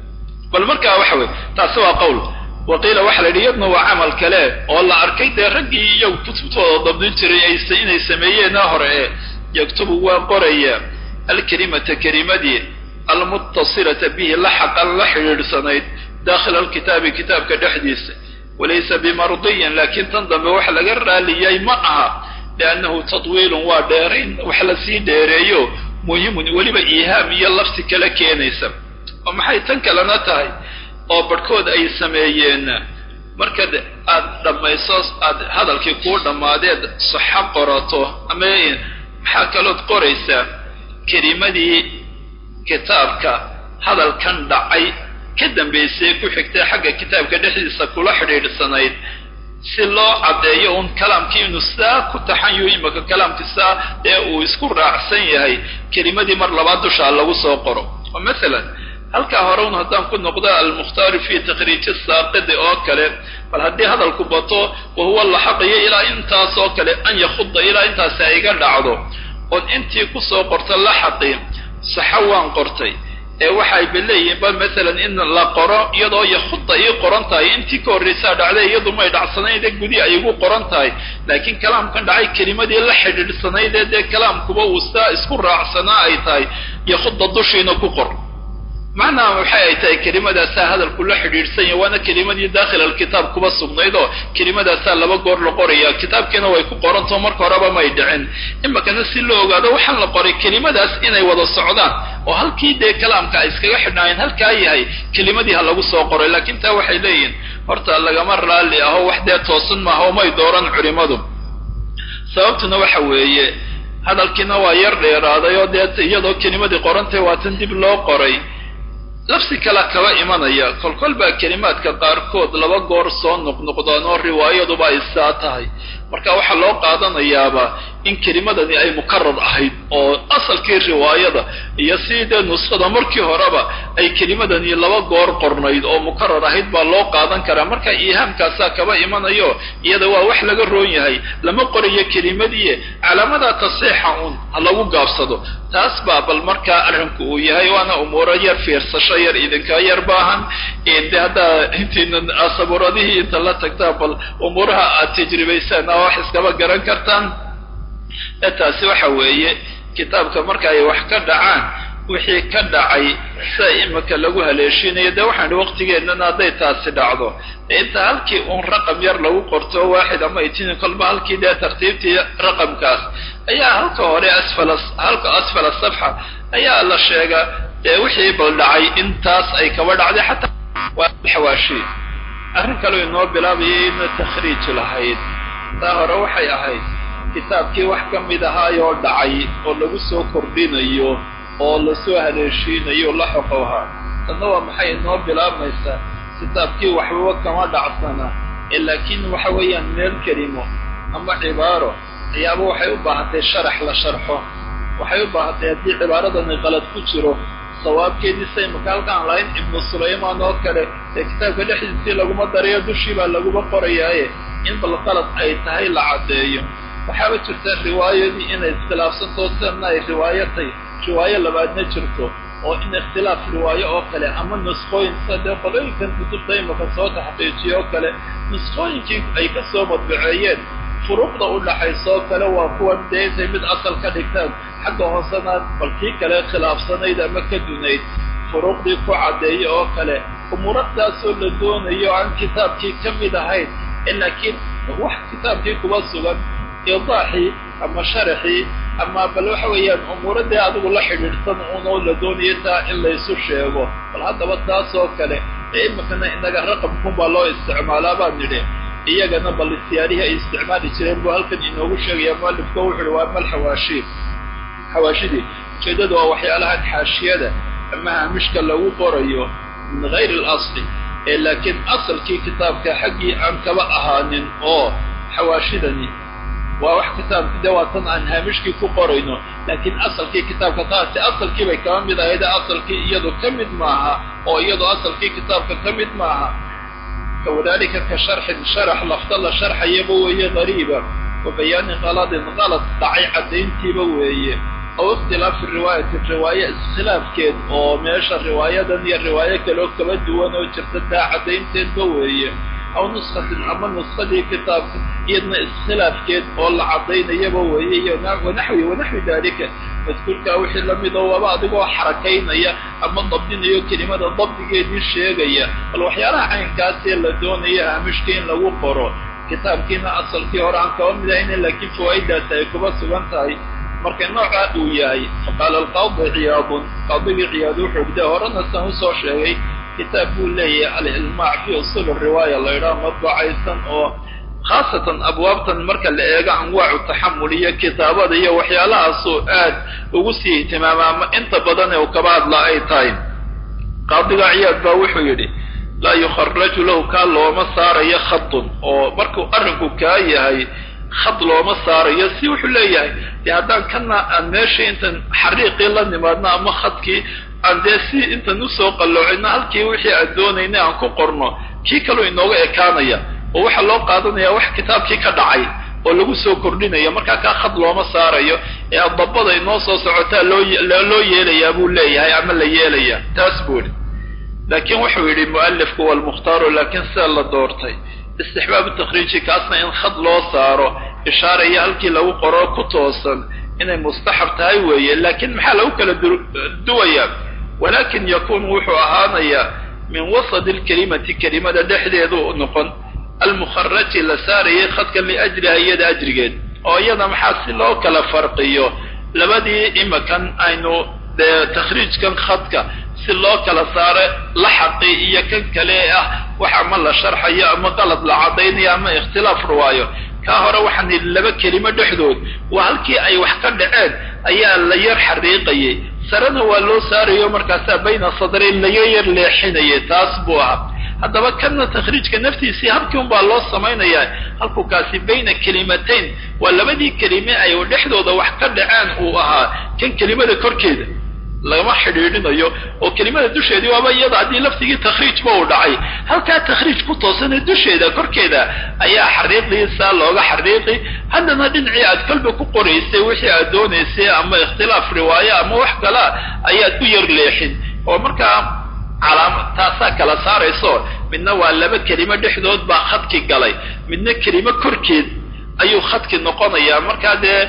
bal markaa waxa weye taasi waa qowl waqiila waxaa la yidhi yadna waa camal kale oo la arkay dee raggii iyagu kutubtooda dabdin jiray inay sameeyeena hore ee yaktubu waa qoraya alkelimata kelimadii almuttasilata bihi laxaqan la xidhiidhsanayd daakhila alkitaabi kitaabka dhexdiisa walaysa bimardiyin laakiin tan dambe wax laga raaliyay ma aha liannahu tadwiilun waa dheerayn wax lasii dheereeyo muhimun weliba iihaam iyo lafsi kala keenaysa oo maxay tan kalena tahay oo barhkood ay sameeyeen markaad aad dhammayso aad hadalkii kuu dhammaadeed saxo qorato ama maxaa kalood qoraysaa kelimadii kitaabka hadalkan dhacay ka dambaysay ku xigtay xagga kitaabka dhexdiisa kula xidhiidhsanayd si loo caddeeyo uun kalaamkii inuu saa ku taxanyo imaka kalaamkii saa ee uu isku raacsan yahay kelimadii mar labaad dushaa lagu soo qoro oo masalan halkaa hore un haddaan ku noqdo almukhtaaru fi takhriiji saaqidi oo kale bal haddii hadalku bato wahuwa laxaqiyo ilaa intaas oo kale an yakhuda ilaa intaasi ay iga dhacdo ood intii kusoo qorta laxaqi saxa waan qortay ee waxay ba leeyihiin ba masalan in la qoro iyadoo yakhuda ii qoran tahay intii ka horraysaa dhacday iyadu may dhacsanayd ee gudi ay igu qoran tahay laakiin kalaamkan dhacay kelimadii la xidhiidhsanayd ee dee kalaamkuba uu saa isku raacsanaa ay tahay yakhuda dushiina ku qor macnaha waxay ay tahay kelimadaasaa hadalku la xidhiidhsan yahy waana kelimadii daakhila alkitaab kuba sugnayd oo kelimadaasaa laba goor la qoraya kitaabkiina way ku qorantao marka horeba may dhicin imakana si loo ogaado waxaan la qoray kelimadaas inay wada socdaan oo halkii dee kalaamka ay iskaga xidhnaayeen halkaa yahay kelimadii ha lagu soo qoray laakiin taa waxay leeyihin horta lagama raalli aho wax dee toosan maaha oo may dooran culimadu sababtuna waxa weeye hadalkiina waa yar dheeraaday oo dee iyadoo kelimadii qorantay waatan dib loo qoray lafsi kale kaba imanaya kolkol baa kelimaadka qaarkood laba goor soo noqnoqdaan oo riwaayaduba ay saa tahay marka waxaa loo qaadanayaaba in kelimadani ay mukarar ahayd oo asalkii riwaayada iyo sidii dee nuskhada markii horeba ay kelimadani laba goor qornayd oo mukarar ahayd baa loo qaadan karaa marka iihaamkaasaa kaba imanayo iyada waa wax laga roon yahay lama qorayo kelimadii calaamada tasiixa uun ha lagu gaabsado taas baa bal markaa arrinku uu yahay waana umuuro yar fiirsasho yar idinka yar baahan de haddaa intiina sabuuradihii inta la tagtaa bal umuuraha aad tajribaysaan a wax iskaba garan kartaan ee taasi waxa weeye kitaabka marka ay wax ka dhacaan wixii ka dhacay sida imika lagu haleeshinayo dee waxaan idhi waqtigeennana hadday taasi dhacdo dee inta halkii uun raqam yar lagu qorto waaxid ama itini kolba halkii dee tartiibtii raqamkaas ayaa halka hore asfala halka asfala safxa ayaa la sheegaa dee wixii bal dhacay intaas ay kaba dhacday xataa waa xawaashi arrin kaleo inoo bilaabayay ina takhriij lahayd taa hore waxay ahayd kitaabkii wax ka mid ahaayoo dhacay oo lagu soo kordhinayo oo lasoo haleeshiinayo la xoqowhaa tanna waa maxay inoo bilaabmaysaa kitaabkii waxbaba kama dhacsana ee laakiin waxa weeyaan meel kelimo ama cibaaro ayaaba waxay u baahatay sharax la sharxo waxay u baahatay haddii cibaaradani qalad ku jiro sawaabkeedii say makaalkaan lahayn ibnu sulaymaan oo kale ee kitaabka dhexdiisii laguma darayo dushii baa laguma qorayaaye in bal qalad ay tahay la caddeeyo waxaaba jirta riwaayadii inay iskhilaafsantoo sidanna ay riwaayatay riwaayo labaadna jirto oo in ikhtilaaf riwaayo oo kale ama nusqooyin sida dee qolooyinkan kutubta imaka soo taxqiijiyo oo kale nusqooyinkii ay ka soo madbaceeyeen furuuqda u dhaxaysa oo kale waa kuwan dee intay mid asal ka dhigtaan xagga hoosena bal kii kale khilaafsanayd ama ka dunayd furuuqdii ku caddeeya oo kale umuuradaasoo la doonayo aan kitaabkii ka mid ahayn ee laakiin wax kitaabkii kuba sugan idaaxii ama sharaxii ama bal waxa weeyaan umuuradii adigu la xidhiidhsan unoo la doonayo taa in laysu sheego bal haddaba taas oo kale ee imikana inaga raqamkun baa loo isticmaalaa baan nidhi iyagana bal siyaarihii ay isticmaali jireen buu halkan inoogu sheegaya mualifka wuxu uhi waa mal xawaashi xawaashidii ujeeddada waa waxyaalahan xaashiyada ama haamishka lagu qorayo min gayri alasli ee laakiin asalkii kitaabka xaggii aan kaba ahaanin oo xawaashidani waa wax kitaabki dee waa tan aan haamishkii ku qorayno laakiin asalkii kitaabka taasi asalkii bay kaba mid ahayd asalkii iyadu ka mid maaha oo iyadu asalkii kitaabka ka mid maaha wadalika ka sharxin sharax lafta la sharxayaba weeye qariiba wa bayaani qaladin qalad dhacay caddayntiiba weeye aw ikhtilaafi riwaayati riwaaye iskhilaafkeed oo meesha riwaayadan iyo riwaayo kaleo kaba duwan oo jirta taa caddaynteedba weeye aw nuskatin ama nuskadii kitaabka iyadna iskhilaafkeed oo la caddaynayaba weeye iyo wanaxwi wanaxwi daalika madkuurkaa wixii lamid oo waba adigoo xarakaynaya ama dabdinayo kelimada dabdigeedii sheegaya bal waxyaalaha caynkaasee la doonaya haamishka in lagu qoro kitaabkiina asalkii hore aan kaba mid ahayna laakiin fawaa'idaasi ay kuba sugan tahay marka noocaa uu yahay faqaala alqaadi ciyaadun qaadigii ciyaad wuxuu de horena san usoo sheegay kitaab buu leeyahay alilmaac fi usuul riwaaya la idhaha madbacaysan oo khaasatan abwaabtan marka la eego anwaacu taxamul iyo kitaabada iyo waxyaalahaasuu aad ugu sii ihtimaama ama inta badan ee uu kaba hadla ay tahay qaadiga ciyaad baa wuxuu yidhi laa yukharaju lahu kaa looma saarayo khadun oo markuu arrinku kaa yahay khad looma saarayo si wuxuu leeyahay dee haddaan kana aan meeshii intan xariiqii la nimaadno ama khadkii aan dee si intan usoo qalloocino halkii wixii aan doonaynay aan ku qorno kii kaluu inooga ekaanaya oo waxaa loo qaadanaya wax kitaabkii ka dhacay oo lagu soo kordhinaya markaa kaa khad looma saarayo ee adabada inoo soo socotaa loo loo yeelayaa buu leeyahay ama la yeelaya taas buu idhi laakiin wuxuu yidhi mu'alifku walmukhtaaru laakiin sida la doortay istixbaabu takhriiji kaasna in khad loo saaro ishaaraya halkii lagu qoro ku toosan inay mustaxab tahay weeye laakiin maxaa lagu kala duwayaa walaakin yakun wuxuu ahaanayaa min wasadi alkelimati kelimada dhexdeedu noqon almukharaji la saarayay khadkan liajliha iyada ajrigeed oo iyada maxaa si loo kala farqiyo labadii imakan aynu dee takhriijkan khadka si loo kala saaro laxaqi iyo kan kale ah wax ama la sharxayo ama qalad la caddaynayo ama ikhtilaaf ruwaayo kaa hore waxaan yidhi laba kelimo dhexdood waa halkii ay wax ka dhaceen ayaa la yar xariiqayay sarena waa loo saarayo markaasaa bayna sadrayn laga yar leexinayay taas buu ahaa haddaba kanna takhriijka naftiisii habkii un baa loo samaynayaa halkuu kaasi bayna kelimatayn waa labadii kelime ay dhexdooda wax ka dhaceen uu ahaa kan kelimada korkeeda lagama xidhiidhinayo oo kelimada dusheedii waaba iyada haddii laftigii takhriijba uu dhacay halkaa takhriij ku toosane dusheeda korkeeda ayaa xariiqiisa looga xariiqi haddana dhinacii aad kolba ku qoraysay wixii aad doonaysay ama ikhtilaaf riwaayo ama wax kalea ayaad u yar leexin oo markaa calaama taasaa kala saarayso midna waa laba kelimo dhexdood baa khadki galay midna kelimo korkeed ayuu khadki noqonayaa markaa dee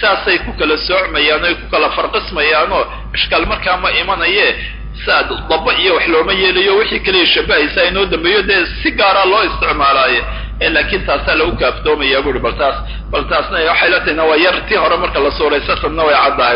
saasay ku kala soocmayaan oy ku kala farqismayaanoo ishkaal markaa ma imanaye saad daba iyo wax looma yeelayo wixii kaliya shabahaysa inoo dambeeyo dee si gaaraa loo isticmaalaaye laakiin taasaa lagu kaaftoomaya buuri bal taas bal taasna waxay la tahayna waa yar tii hore marka la suuraysa tanna way caddahay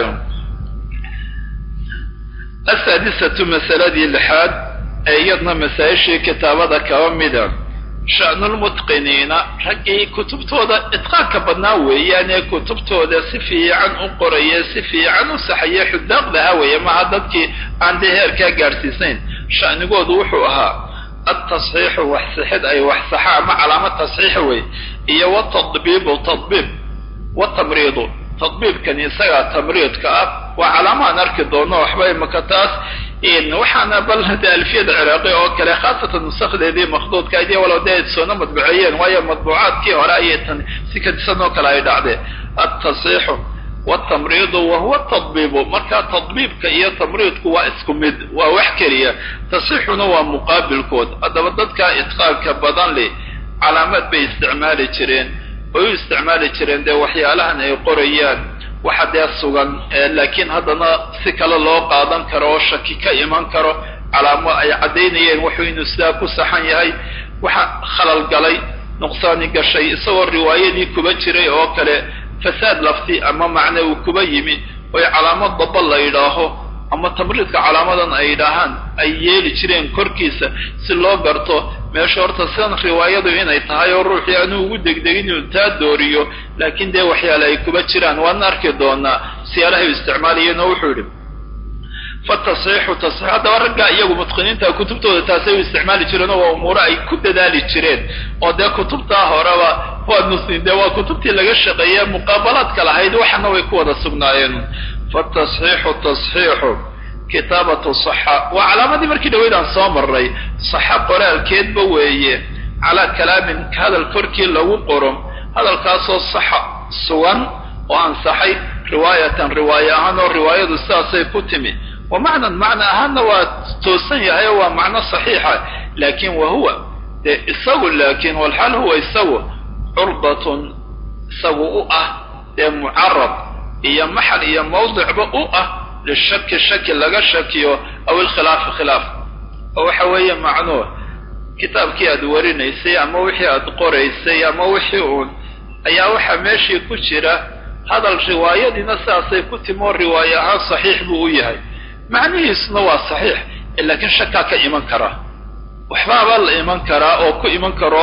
asaadisatu masaladii lixaad ee iyadna masaa-ishii kitaabada kaba mida sha'nulmutqiniina raggii kutubtooda itqaanka badnaa weeyaan ee kutubtooda si fiican u qoraya si fiican u saxaya xudaaqdaha weeye maha dadkii aan dee heerkaa gaadhsiisayn sha'nigoodu wuxuu ahaa altasxiixu wax sixid ay wax saxa ama calaamad tasxiixa wey iyo watadbiibu tadbiib watamriidu tadbiibkani isagaa tamriidka ah waa calaamaan arki doono waxba imaka taas waxaana bal hade alfiyada ciraaqi oo kale khaasatan nusakdeedii makduudka id walow dee soona madbuceeyeen waayo madbuucaadkii hore ayay tan si kadisan oo kale ay dhacdeen altasxiixu wtamriidu wahuwa tadbiibu marka tadbiibka iyo tamriidku waa isku mid waa wax keliya tasxiixuna waa muqaabilkood haddaba dadka itqaanka badan leh calaamad bay isticmaali jireen oy u isticmaali jireen dee waxyaalahan ay qorayaan waxa dee sugan laakiin haddana si kale loo qaadan karo oo shaki ka iman karo calaamo ay caddaynayeen wuxuu inuu sidaa ku saxan yahay waxa khalal galay nuqsaani gashay isagoo riwaayadii kuba jiray oo kale fasaad lafti ama macne uu kuba yimi oy calaamad daba la yidhaaho ama tamriidka calaamadan ay yidhaahaan ay yeeli jireen korkiisa si loo garto meesha horta sidan riwaayadu inay tahay oo ruuxii anuu ugu degdegin inuu taa dooriyo laakiin dee waxyaale ay kuba jiraan waana arki doonaa siyaalahay u isticmaalayeen oo wuxuu yidhi fatasxiixu tasxiix haddaba raggaa iyagu mutqiniinta kutubtooda taasay u isticmaali jireen oo waa umuuro ay ku dadaali jireen oo dee kutubtaa horeba waa muslim dee waa kutubtii laga shaqeeye muqaabalaadka lahayd waxana way ku wada sugnaayeen fatasxiixu tasxiixu kitaabatu saxa waa calaamadii markii dhaweyd aan soo marray saxa qoraalkeedba weeye calaa kalaamin hadal korkii lagu qoro hadalkaasoo saxa sugan oo ansaxay riwaayatan riwaaye ahaan oo riwaayadu sidaasay ku timi wa macnan macna ahaanna waa toosan yahay oo waa macno saxiixa laakin wa huwa dee isagu laakin walxaal huwa isagu curdatun isagu u ah dee mucarab iyo maxal iyo mawdicba u ah lishaki shaki laga shakiyo aw ilkhilaafi khilaaf oo waxa weeye macnuh kitaabkii aad warinaysay ama wixii aad qoraysay ama wixii uun ayaa waxaa meeshii ku jira hadal riwaayadiina sidaasay ku timi oo riwaaye ahaan saxiix buu u yahay macnihiisuna waa saxiix laakiin shakaa ka iman karaa waxbaabaa la iman karaa oo ku iman karo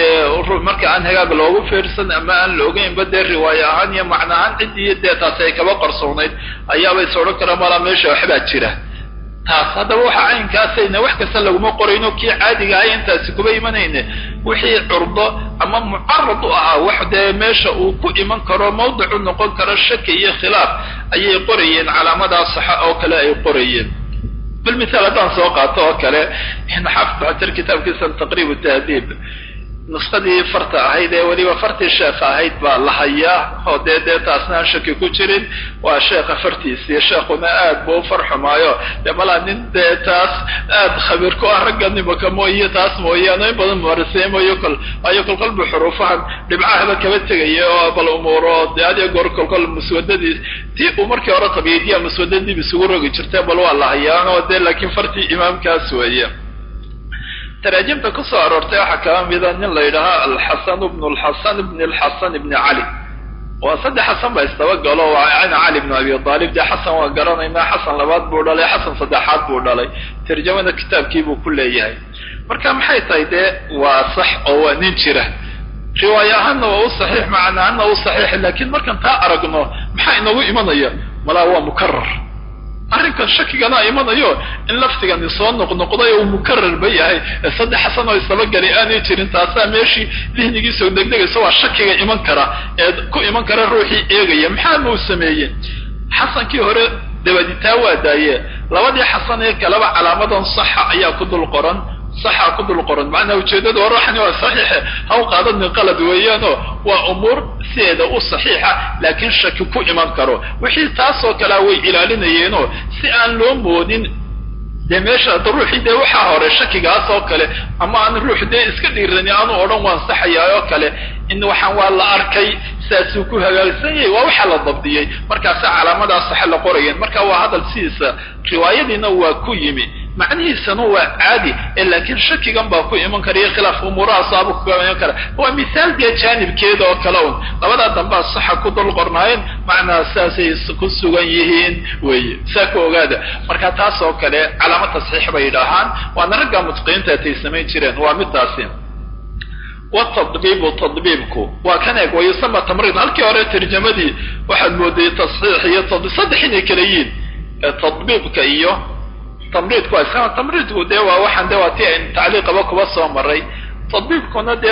dee marka aan hagaag loogu fiirsan ama aan la ogeynba dee riwaaye ahaan iyo macna ahaan ciddii dee taasi ay kaba qarsoonayd ayaaba is odhan karaa malaa meesha waxbaa jira taas haddaba waxa caynkaasayna wax kasta laguma qorayno kii caadiga ahay intaasi kuba imanayne wixii curdo ama mucarad u ahaa wax dee meesha uu ku iman karo mawdicu noqon karo shaki iyo khilaaf ayay qorayeen calaamadaa saxa oo kale ay qorayeen bal mithaal haddaan soo qaato oo kale xaafid xajar kitaabkiisan taqriib tahdiib nuskadii farta ahayd ee weliba fartii sheekha ahayd baa la hayaa oo dee dee taasna aan shaki ku jirin waa sheekha fartiisii sheekhuna aad buu u farxumaayo dee malaa nin dee taas aad khabiir ku ah ragga nimaka mooye taas mooyaane in badan mariseemayo kol ayo kolkolba xuruufahan dhibcahaba kaba tegaya oo bal umuuro dee adiyo goor kolkol muswadadii tii uu markii hore tabiidiya muswadadiib isugu rogi jirtay bal waa la hayaan oo dee laakiin fartii imaamkaas weeye taraajimta ku soo aroortay waxaa kaba mida nin la yidhaahaa alxasan bnu lxasan bni lxasan bni cali waa saddex xasan ba isdabagalo waa ana cali bnu abi aalib dee xasan waa garanaynaa xasan labaad buu dhalay xasan saddexaad buu dhalay tarjamada kitaabkii buu ku leeyahay marka maxay tahay dee waa sax oo waa nin jira riwaaye ahaanna waa u saxiix macna ahaanna u saxiix laakiin markaan taa aragno maxaa inoogu imanaya malaa waa mukarar arrinkan shakigana imanayo in laftigani soo noqnoqday uu mukararba yahay saddex xasan oo isdabagelay aanay jirin taasaa meeshii dihnigiisoo degdegaysa waa shakiga iman kara ee ku iman kara ruuxii eegaya maxaa mau sameeye xasankii hore dabaditaa waa daaye labadii xasan ee kaleba calaamadan saxa ayaa ku dul qoran saxa ku dul qoran macnaa ujeedada waraxani waa saxiixe ha u qaadanin qalad weeyaanoo waa umuur sideeda u saxiixa laakiin shaki ku iman karo wixii taasoo kalea way ilaalinayeenoo si aan loo moodin dee meesha da ruuxii dee waxaa hore shakigaas oo kale ama aan ruux dee iska dhiirani aanu odhan waan saxayaa oo kale in waxaan waa la arkay saasuu ku hagaagsan yahay waa waxaa la dabdiyey markaasa calaamadaas waxa la qorayeen marka waa hadal sidiisa riwaayadiina waa ku yimi macnihiisana waa caadi ee laakiin shakigan baa ku iman kara iyo khilaaf umuurahaasaaba kuga iman kara waa misaal dee jaanibkeeda oo kale un labadaa dambaa saxa ku dul qornaayeen macnaa saasay ku sugan yihiin weye saa ku ogaada marka taas oo kale calaamo tasxiix bay yidhaahaan waana ragga mutqiinta atay samayn jireen waa midaasi watadbiibu tadbiibku waa kan eeg wayusama tamriid halkii hore tarjamadii waxaad mooday tasxiix iyo saddex inay kala yihiin tadbiibka iyo tamriidku waa iskama tamriidku dee waa waxaan de waa ti ayn tacliiqaba kuba soo maray tadbiibkuna dee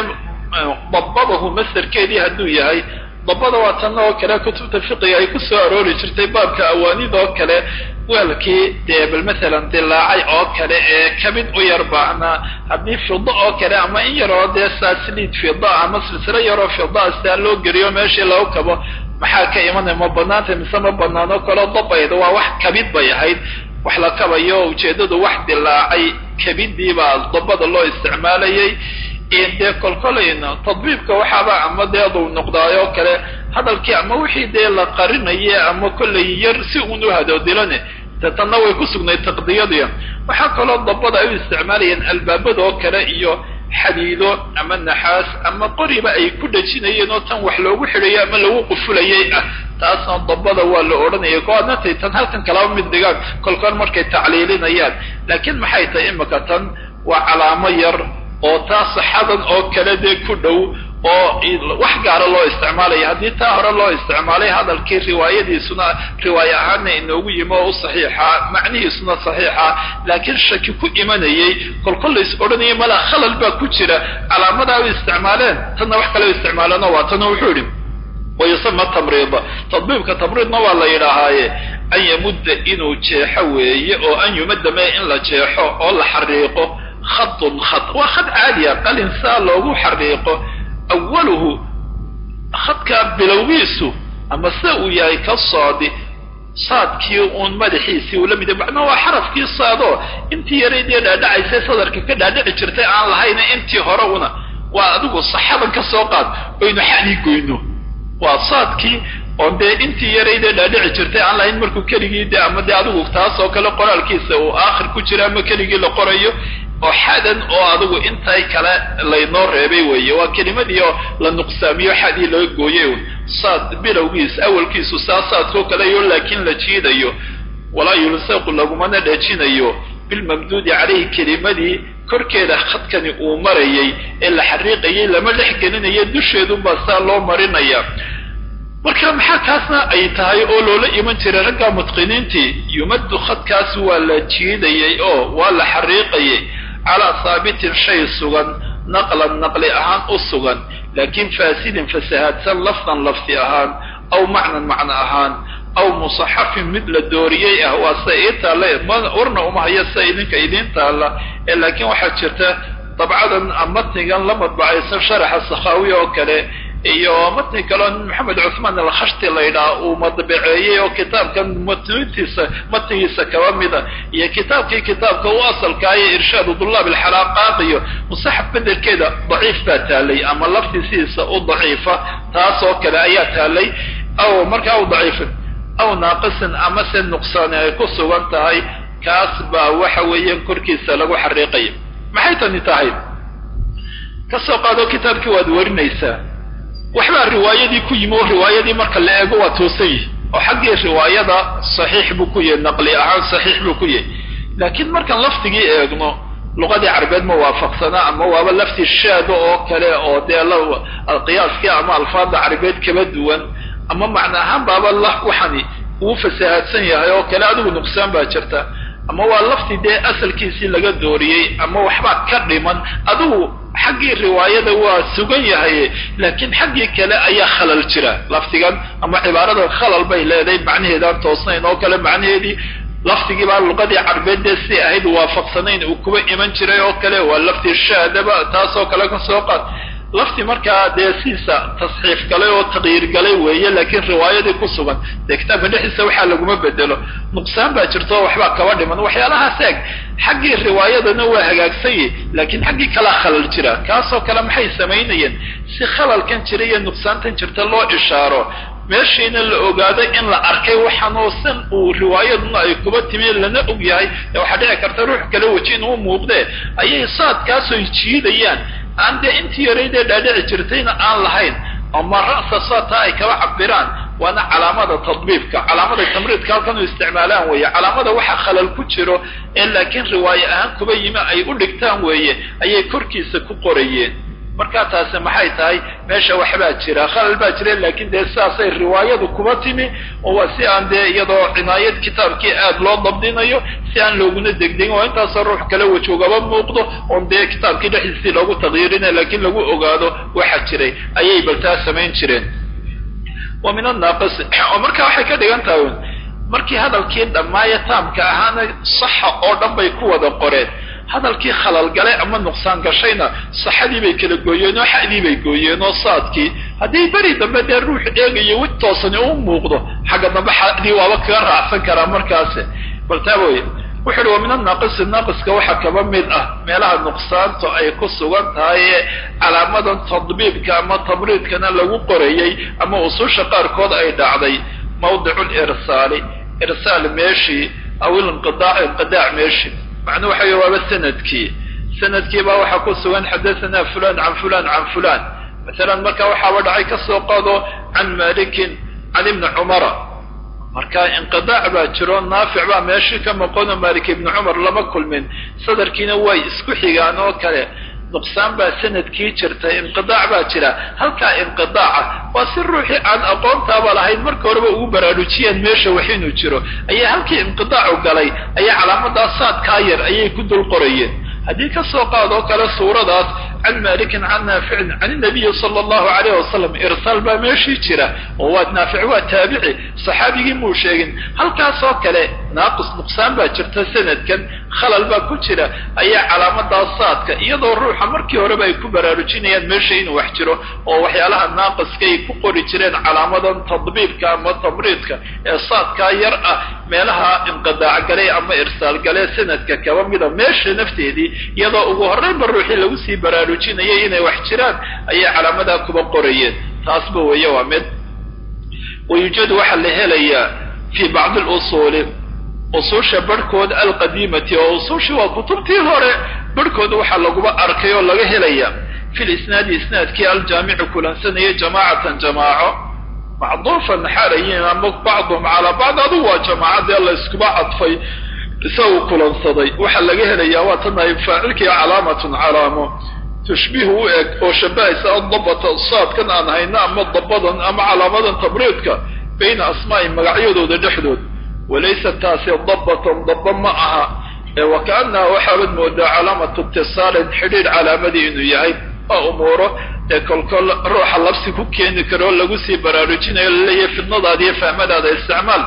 dabadahu masderkeedii hadduu yahay dabada waa tan oo kale kutubta fiqiga ay ku soo aroori jirtay baabka awaanida oo kale weelkii dee bal masalan dilaacay oo kale ee kabid u yar baahna haddii fido oo kale ama in yaroo dee saasliid fida ama silsilo yaroo fidaa sidaa loo geliyo meeshii lagu kabo maxaa ka imanaya ma banaanta mise ma banaano kaloo dabayda waa wax kabid bay ahayd wax la kabayo ujeeddadu wax dilaacay kabidii baa dabada loo isticmaalayay dee kolkolayna tadbiibka waxaaba ama dee aduu noqdaayoo kale hadalkii ama wixii dee la qarinaye ama kollay yar si uun u hadoodilane de tanna way ku sugnayd taqdiyadii waxaa kaloo dabada ay u isticmaalayeen albaabada oo kale iyo xadiido ama naxaas ama qoriba ay ku dhajinayeen oo tan wax loogu xidhayo ama lagu qufulayay ah taasna dabada waa la odhanaya ko adnatay tan halkan kalaba mid dhigaan kolkool markay tacliilinayaan laakiin maxay tahay imika tan waa calaamo yar oo taa saxadan oo kale dee ku dhow oo wax gaara loo isticmaalaya haddii taa hore loo isticmaalay hadalkii riwaayadiisuna riwaaye ahaana inoogu yimi oo u saxiixa macnihiisuna saxiixa laakiin shaki ku imanayay kolkol la is odhanayay malaa khalal baa ku jira calaamadaa u isticmaaleen tanna wax kale u isticmaaleenoo waa tana wuxuu idhi wayusama tamriida tadbiibka tamriidna waa la yidhaahaaye an yamudda inuu jeexo weeye oo an yumadda mee in la jeexo oo la xariiqo khadun khad waa khad caadiya qalin saa loogu xariiqo awaluhu khadkaa bilowgiisu ama sida uu yahay ka soodi saadkii uun madaxiisii uu la mid macnaa waa xarafkii saadoo intii yaraydee dhaadhacaysay sadarka ka dhaadhici jirtay aan lahayna intii hore una waa adigu saxaban ka soo qaad oynu xanii goyno waa saadkii oo dee intii yaraydee dhaadhici jirtay aan lahayn markuu keligii de ama dee adigu taas oo kale qoraalkiisa uu aakhir ku jira ama keligii la qorayo oo xadan oo adigu intay kale laynoo reebay weeye waa kelimadii oo la nuqsaamiyo xadii laga gooyay un saad bilowgiis awalkiisu saa saadkoo kaleyo laakiin la jiidayo walaa yulsaqu lagumana dhajinayo bilmamduudi calayhi kelimadii korkeeda khadkani uu marayay ee la xariiqayay lama dhex gelinayo dusheedunbaa saa loo marinaya marka maxaa kaasna ay tahay oo loola iman jiray ragga mutqiniintii yumaddu khadkaas waa la jiidayay oo waa la xariiqayay calaa haabitin shay sugan naqlan naqli ahaan u sugan laakiin faasidin fasahaadsan lafdan lafdi ahaan aw macnan macno ahaan aw musaxafin mid la dooriyey ah waa sida ii taalla warna uma haya sida idinka idiin taalla ee laakiin waxaa jirta dabcadan matnigan la madbacaysan sharaxa sakhaawi oo kale iyo matni kaleo maxamed cuثmaan alkhashti la ydhaha uu madbaceeyey oo kitaabkan matnintiisa matnigiisa kaba mida iyo kitaabkii kitaabka u asalkaayo irshaadu dulaab alxalaaqaaq iyo musaxaf bedelkeeda daciif baa taalay ama laftii sidiisa u daciifa taas oo kale ayaa taalay aw markaa u daciifin aw naaqisin ama se nuqsaani ay ku sugan tahay kaas baa waxa weeyaan korkiisa lagu xariiqaya maxay tani tahay kasoo qaado kitaabkii waad warinaysaa waxbaa riwaayadii ku yimi oo riwaayadii marka la eego waa toosan yihi oo xaggii riwaayada saxiix buu ku yahay naqli ahaan saxiix buu ku yahay laakiin markaan lafdigii eegno luqadii carabeed ma waafaqsana ama waaba lafti shaado oo kale oo dee qiyaaskii ama alfaada carabeed kaba duwan ama macna ahaan baaba la waxani uu fasahaadsan yahay oo kale adigu nuqsaan baa jirta ama waa lafti dee asalkiisii laga dooriyey ama waxbaa ka dhiman adigu xaggii riwaayada waa sugan yahay laakiin xaggii kale ayaa khalal jira lafdigan ama cibaarada khalal bay leedahay macnaheedaan toosnayn oo kale macnaheedii lafdigii baa luqadii carbeed dee si ahayd waafaqsanayn uu kuba iman jiray oo kale waa lafti shaadaba taasoo kale ka soo qaad lafti markaa dee siisa tasxiif galay oo taqyiir galay weeye laakiin riwaayadii ku sugan dee kitaabka dhexdiisa waxaa laguma bedelo nuqsaan baa jirto waxbaa kaba dhiman waxyaalahaas eeg xaggii riwaayadana waa hagaagsanye laakiin xaggii kalaa khalal jira kaasoo kale maxay samaynayeen si khalalkan jira iyo nuqsaantan jirta loo ishaaro meeshiina la ogaado in la arkay waxaanoo san uu riwaayaduna ay kuba timi lana og yahay ee waxaa dhici karta ruux kale weji inuu muuqdee ayay saadkaasoy jiidayaan aan dee intii yaraydee dhaadhici jirtayna aan lahayn ama ra'sa saadtaa ay kaba cabiraan waana calaamada tadbiibka calaamada tamriidka halkan u isticmaalaan weeye calaamada waxa khalal ku jiro ee laakiin riwaaye ahaan kuba yimi ay u dhigtaan weeye ayay korkiisa ku qorayeen markaa taasi maxay tahay meesha waxbaa jira khalal baa jira laakiin dee sidaasay riwaayadu kuba timi oo waa si aan dee iyadoo cinaayad kitaabkii aad loo dabdinayo si aan looguna degdegin oo intaasoo ruux kale wajoogaba muuqdo oon dee kitaabkii dhexdiisii loogu taqyiirina laakiin lagu ogaado waxa jiray ayay baltaa samayn jireen wa min annaaqisi oo marka waxay ka dhigan tahay markii hadalkii dhammaaya taamka ahaana saxa oo dhan bay ku wada qoreen hadalkii khalal galay ama nuqsaan gashayna saxadii bay kala gooyeen oo xadii bay gooyeen oo saadkii haddii beri dambe dee ruux eegayo wid toosani u muuqdo xagga dambe xadii waaba kaga raacsan karaa markaasi bal taa weye wuxu uhi wa min annaaqisi naaqiska waxaa kaba mid ah meelaha nuqsaantu ay ku sugan tahay ee calaamadan tadbiibka ama tabriidkana lagu qorayey ama ususha qaarkood ay dhacday mawdicu lirsaali irsaal meeshii aw ilinqidaac inqidaac meeshii macnuu waxa weye waaba sanadkii sanadkii baa waxaa ku sugan xadathana fulan can fulan can fulan masalan marka waxaaba dhacay ka soo qaado can malikin can ibni cumara marka inqidaac baa jiro naafic baa meeshii ka maqono malik ibni cumar lama kulmin sadarkiina way isku xigaan oo kale nuqsaan baa sanadkii jirta inqidaac baa jira halkaa inqidaaca waa si ruuxii aan aqoontaaba lahayn marka horeba ugu baraarujiyeen meesha wax inuu jiro ayaa halkii inqidaacu galay ayaa calaamadaa saadkaa yar ayay ku dul qorayeen haddii ka soo qaadoo kale suuradaas can malikin can naaficin can inabiyi sala allahu alayh wasalam irsaal baa meeshii jira oo waa naafic waa taabici saxaabigii muu sheegin halkaasoo kale naaqis nuqsaan baa jirta sanadkan khalal baa ku jira ayaa calaamadaa saadka iyadoo ruuxa markii horeba ay ku baraarujinayaan meesha inuu wax jiro oo waxyaalaha naaqiskay ku qori jireen calaamadan tadbiibka ama tamriidka ee saadkaa yar ah meelaha inqidaac galay ama irsaal galee sanadka kaba mida meesha nafteedii iyadoo ugu horreynba ruuxii lagu sii baraarujinayay inay wax jiraan ayay calaamadaa kuba qorayeen taasba weeye waa mid wayuujadu waxaa la helayaa fii bacdi lusuuli usuusha barhkood alqadiimati oo usuushii waa kutubtii hore barhkood waxaa laguba arkay oo laga helaya fi lisnaadi isnaadkii aljaamici kulansanaya jamaacatan jamaaco macduufan xaalayin ama bacduhum calaa bacd adu waa jamaacadee la iskuba cadfay isagu kulansaday waxaa laga helayaa waa tan ay faacilkii calaamatun calaamo tushbihu u eg oo shabahaysa adabata saadkan aan hayno ama dabadan ama calaamadan tabriidka bayna asmaa'i magacyadooda dhexdood walaysa taasi dabatan daba ma aha ee wakaanaha waxaabad moodaa calaamatu itisaalin xidhiidh calaamadii inuu yahay waa umuuro ee kolkol ruuxa labsi ku keeni karo lagu sii baraarujinayo laleeyahay fidnadaada iyo fahmadaada isticmaal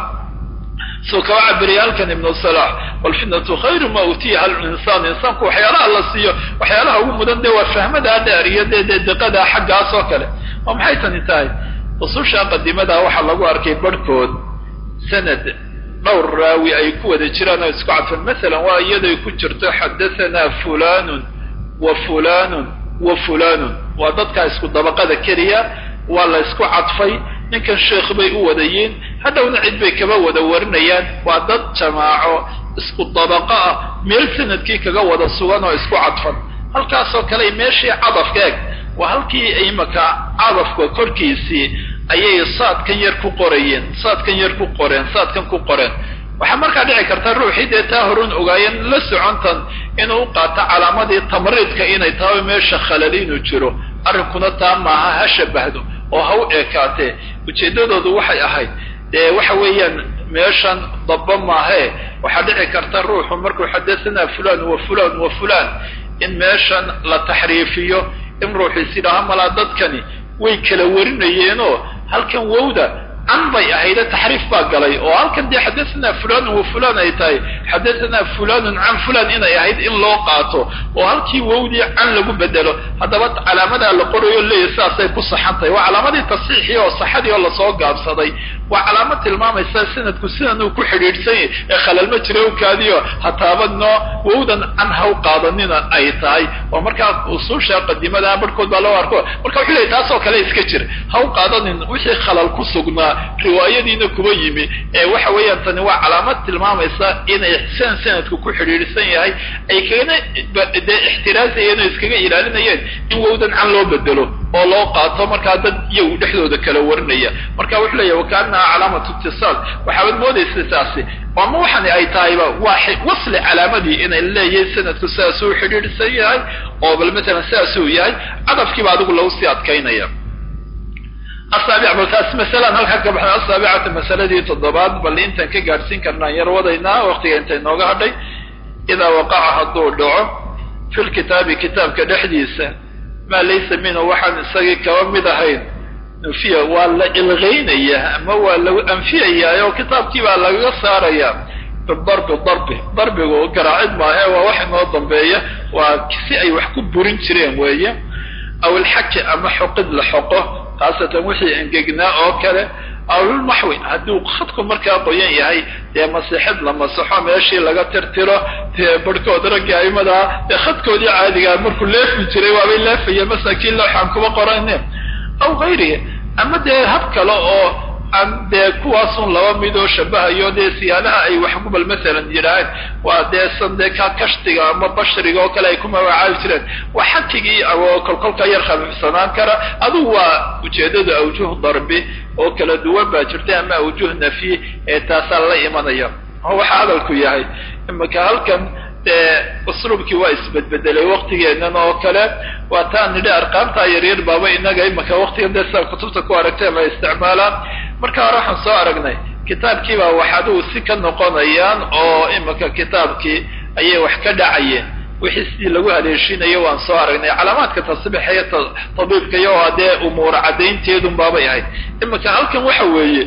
suu kaba cabiriya halkan ibnu salax walfitnatu khayru ma utiyaha linsaan insaanku waxyaalaha la siiyo waxyaalaha ugu mudan dee waa fahmadaa dheer iyo dee dee diqadaa xaggaas oo kale oo maxay tani tahay ususha qadimadaa waxaa lagu arkay barhkood sanad dhowr raawi ay ku wada jiraan oo isku cadfan masalan waa iyaday ku jirto xadathana fulanun wa fulanun wa fulanun waa dadkaa isku dabaqada keliya waa la isku cadfay ninkan sheekh bay u wadayiin hadhowna cid bay kaba wada warinayaan waa dad jamaaco isku dabaqo ah meel sanadkii kaga wada sugan oo isku cadfan halkaasoo kale meeshii cadafka eg waa halkii imaka cadafka korkiisii ayay saadkan yar ku qorayeen saadkan yar ku qoreen saadkan ku qoreen waxaa markaa dhici karta ruuxii dee taa horun ogaayeen la socontan inuu qaato calaamadii tamriidka inay tahay meesha khalal inuu jiro arrinkuna taa maaha ha shabahdo oo ha u eekaatee ujeeddadoodu waxay ahayd dee waxa weeyaan meeshan daba maahee waxaa dhici karta ruuxu markuu xadathana fulan wa fulan wa fulan in meeshan la taxriifiyo in ruuxu is yidhaaha malaa dadkani way kala warinayeenoo halkan wowda can bay ahayde taxriif baa galay oo halkan dee xadathana fulanun wa fulan ay tahay xadathana fulanun can fulan inay ahayd in loo qaato oo halkii wowdii can lagu bedelo haddaba calaamadaa la qorayo leeyahy sidaasay ku saxan tahay waa calaamadii tasxiixii oo saxadii oo lasoo gaabsaday waa calaamad tilmaamaysa sanadku sidan uu ku xidhiidhsan yahay ee khalal ma jira u kaadiyo hataabadno wowdan can haw qaadanina ay tahay oo markaa usuusha qadimada barhkood baa loo arko marka wuxuu leeyahy taasoo kale iska jir haw qaadanin wixii khalal ku sugnaa riwaayadiina kuba yimi ee waxa weeyaan tani waa calaamad tilmaamaysa inay san sanadku ku xidhiidhsan yahay ay kagana dee ixtiraazayeen oo iskaga ilaalinayeen in wowdan can loo bedelo oo loo qaato markaa dad iyagu dhexdooda kala warinaya marka wuxuu leeyahy wakaanaha calaamatu itisaal waxaabad moodaysa taasi ama waxani ay tahayba waa wasli calaamadii inay leeyahay sanadku sidaasuu xidhiidhsan yahay oo bal matalan sidaasuu yahay cadafkiiba adigu lagu sii adkaynaya asaabic bal taas masalaan halkaa ka baxna asaabicata masaladii toddobaad bal intaan ka gaadhsiin karnaan yar wadaynaa waqtiga inta inooga hadhay idaa waqaca hadduu dhaco fi lkitaabi kitaabka dhexdiisa maa laysa minhu waxaan isagii kaba mid ahayn nufiya waa la ilgaynaya ama waa lagu anfiyayaa oo kitaabkii baa lagaga saaraya bidarbi darbi darbigu garaacid maahe waa wax inoo dambeeya waa si ay wax ku burin jireen weeye aw ilxaki ama xoqid la xoqo khaasatan wixii engegnaa oo kale awlulmaxwi hadduu khadku markaa qoyan yahay dee masixid la masaxo meeshii laga tirtiro dee barhkood raggii aimadaa dee khadkoodii caadigaa markuu leefi jiray waabay leefaya masaakiin looxaan kuba qorane aw gayrihi ama dee hab kale oo aan dee kuwaasun laba mid oo shabahayo dee siyaalaha ay waxgubal masalan yidhaaheen waa dee san dee ka kashtiga ama bashriga oo kale ay ku magacaabi jireen waa xakigii oo kolkolka yar khafiifsanaan kara adugu waa ujeedada awjuh darbi oo kala duwan baa jirta ama awjuh nafyi ee taasaa la imanaya oo waxa hadalku yahay imaka halkan dee usluubkii waa isbedbedelay waktigeennan oo kale waa taan nidhi arqaamtaa yaryar baaba inaga imaka waktigan dee sidaa kutubta ku aragteen la isticmaalaa marka hore waxaan soo aragnay kitaabkiibaa wax adigu si ka noqonayaan oo imaka kitaabkii ayay wax ka dhacayeen wixii sidii lagu haleeshinayo waan soo aragnay calaamaadka tasbiixa iyo tabiibka iyo oo dee umuura caddaynteedun baabay ahayd imaka halkan waxa weeye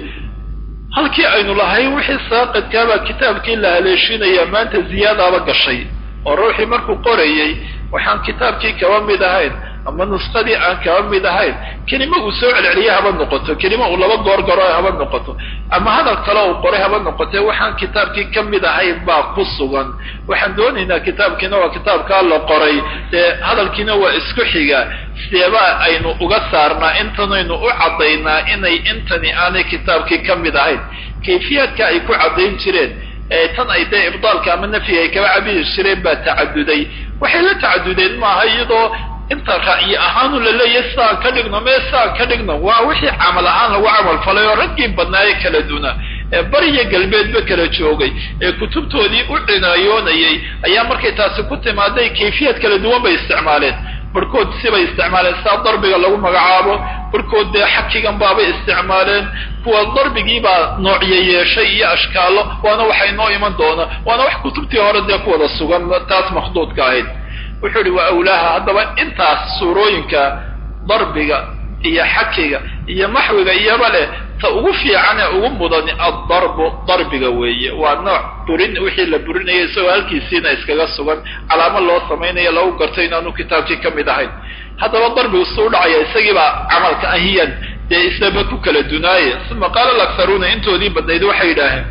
halkii aynu lahayn wixii saaqidkaabaa kitaabkii la haleeshinaya maanta ziyaadaaba gashay oo ruuxii markuu qorayey waxaan kitaabkii kaba mid ahayn ama nusqadii aan kaba mid ahayn kelima uu soo celceliye haba noqoto kelima uu laba goor garo haba noqoto ama hadal kale uu qoray haba noqote waxaan kitaabkii ka mid ahayn baa ku sugan waxaan doonaynaa kitaabkiina waa kitaabkaa la qoray dee hadalkiina waa isku xiga sideebaa aynu uga saarnaa intanaynu u caddaynaa inay intani aanay kitaabkii ka mid ahayn kayfiyaadka ay ku caddayn jireen ee tan ay dee ibdaalka ama nafyiga ay kaba cabiri jireen baa tacaduday waxay la tacadudeen maaha iyadoo inta ra'yi ahaanu la leeyahay sidaan ka dhigno mee sidaan ka dhigno waa wixii camal ahaan lagu camal falay oo raggii badnaaye kala duna ee bariya galbeedba kala joogay ee kutubtoodii u cinaayoonayay ayaa markay taasi ku timaaday kayfiyad kala duwan bay isticmaaleen barhkood sibay isticmaaleen sidaa darbiga lagu magacaabo barhkood dee xakigan baabay isticmaaleen kuwa darbigiibaa noocyo yeeshay iyo ashkaalo waana waxay noo iman doona waana wax kutubtii hore dee ku wada sugan taas makhduudka ahayd wuxuu ihi waa awlaaha haddaba intaas suurooyinka darbiga iyo xakiga iyo maxwiga iyoba leh ta ugu fiican ee ugu mudani addarbu darbiga weeye waa nooc burin wixii la burinaya isagoo halkiisiina iskaga sugan calaamo loo samaynayo lagu garto inaanu kitaabkii ka mid ahayn haddaba darbigu suu dhacaya isagiibaa camalka ahiyan dee isaba ku kala dunaaye uma qaala alakharuuna intoodii badnayd waxay yidhaaheen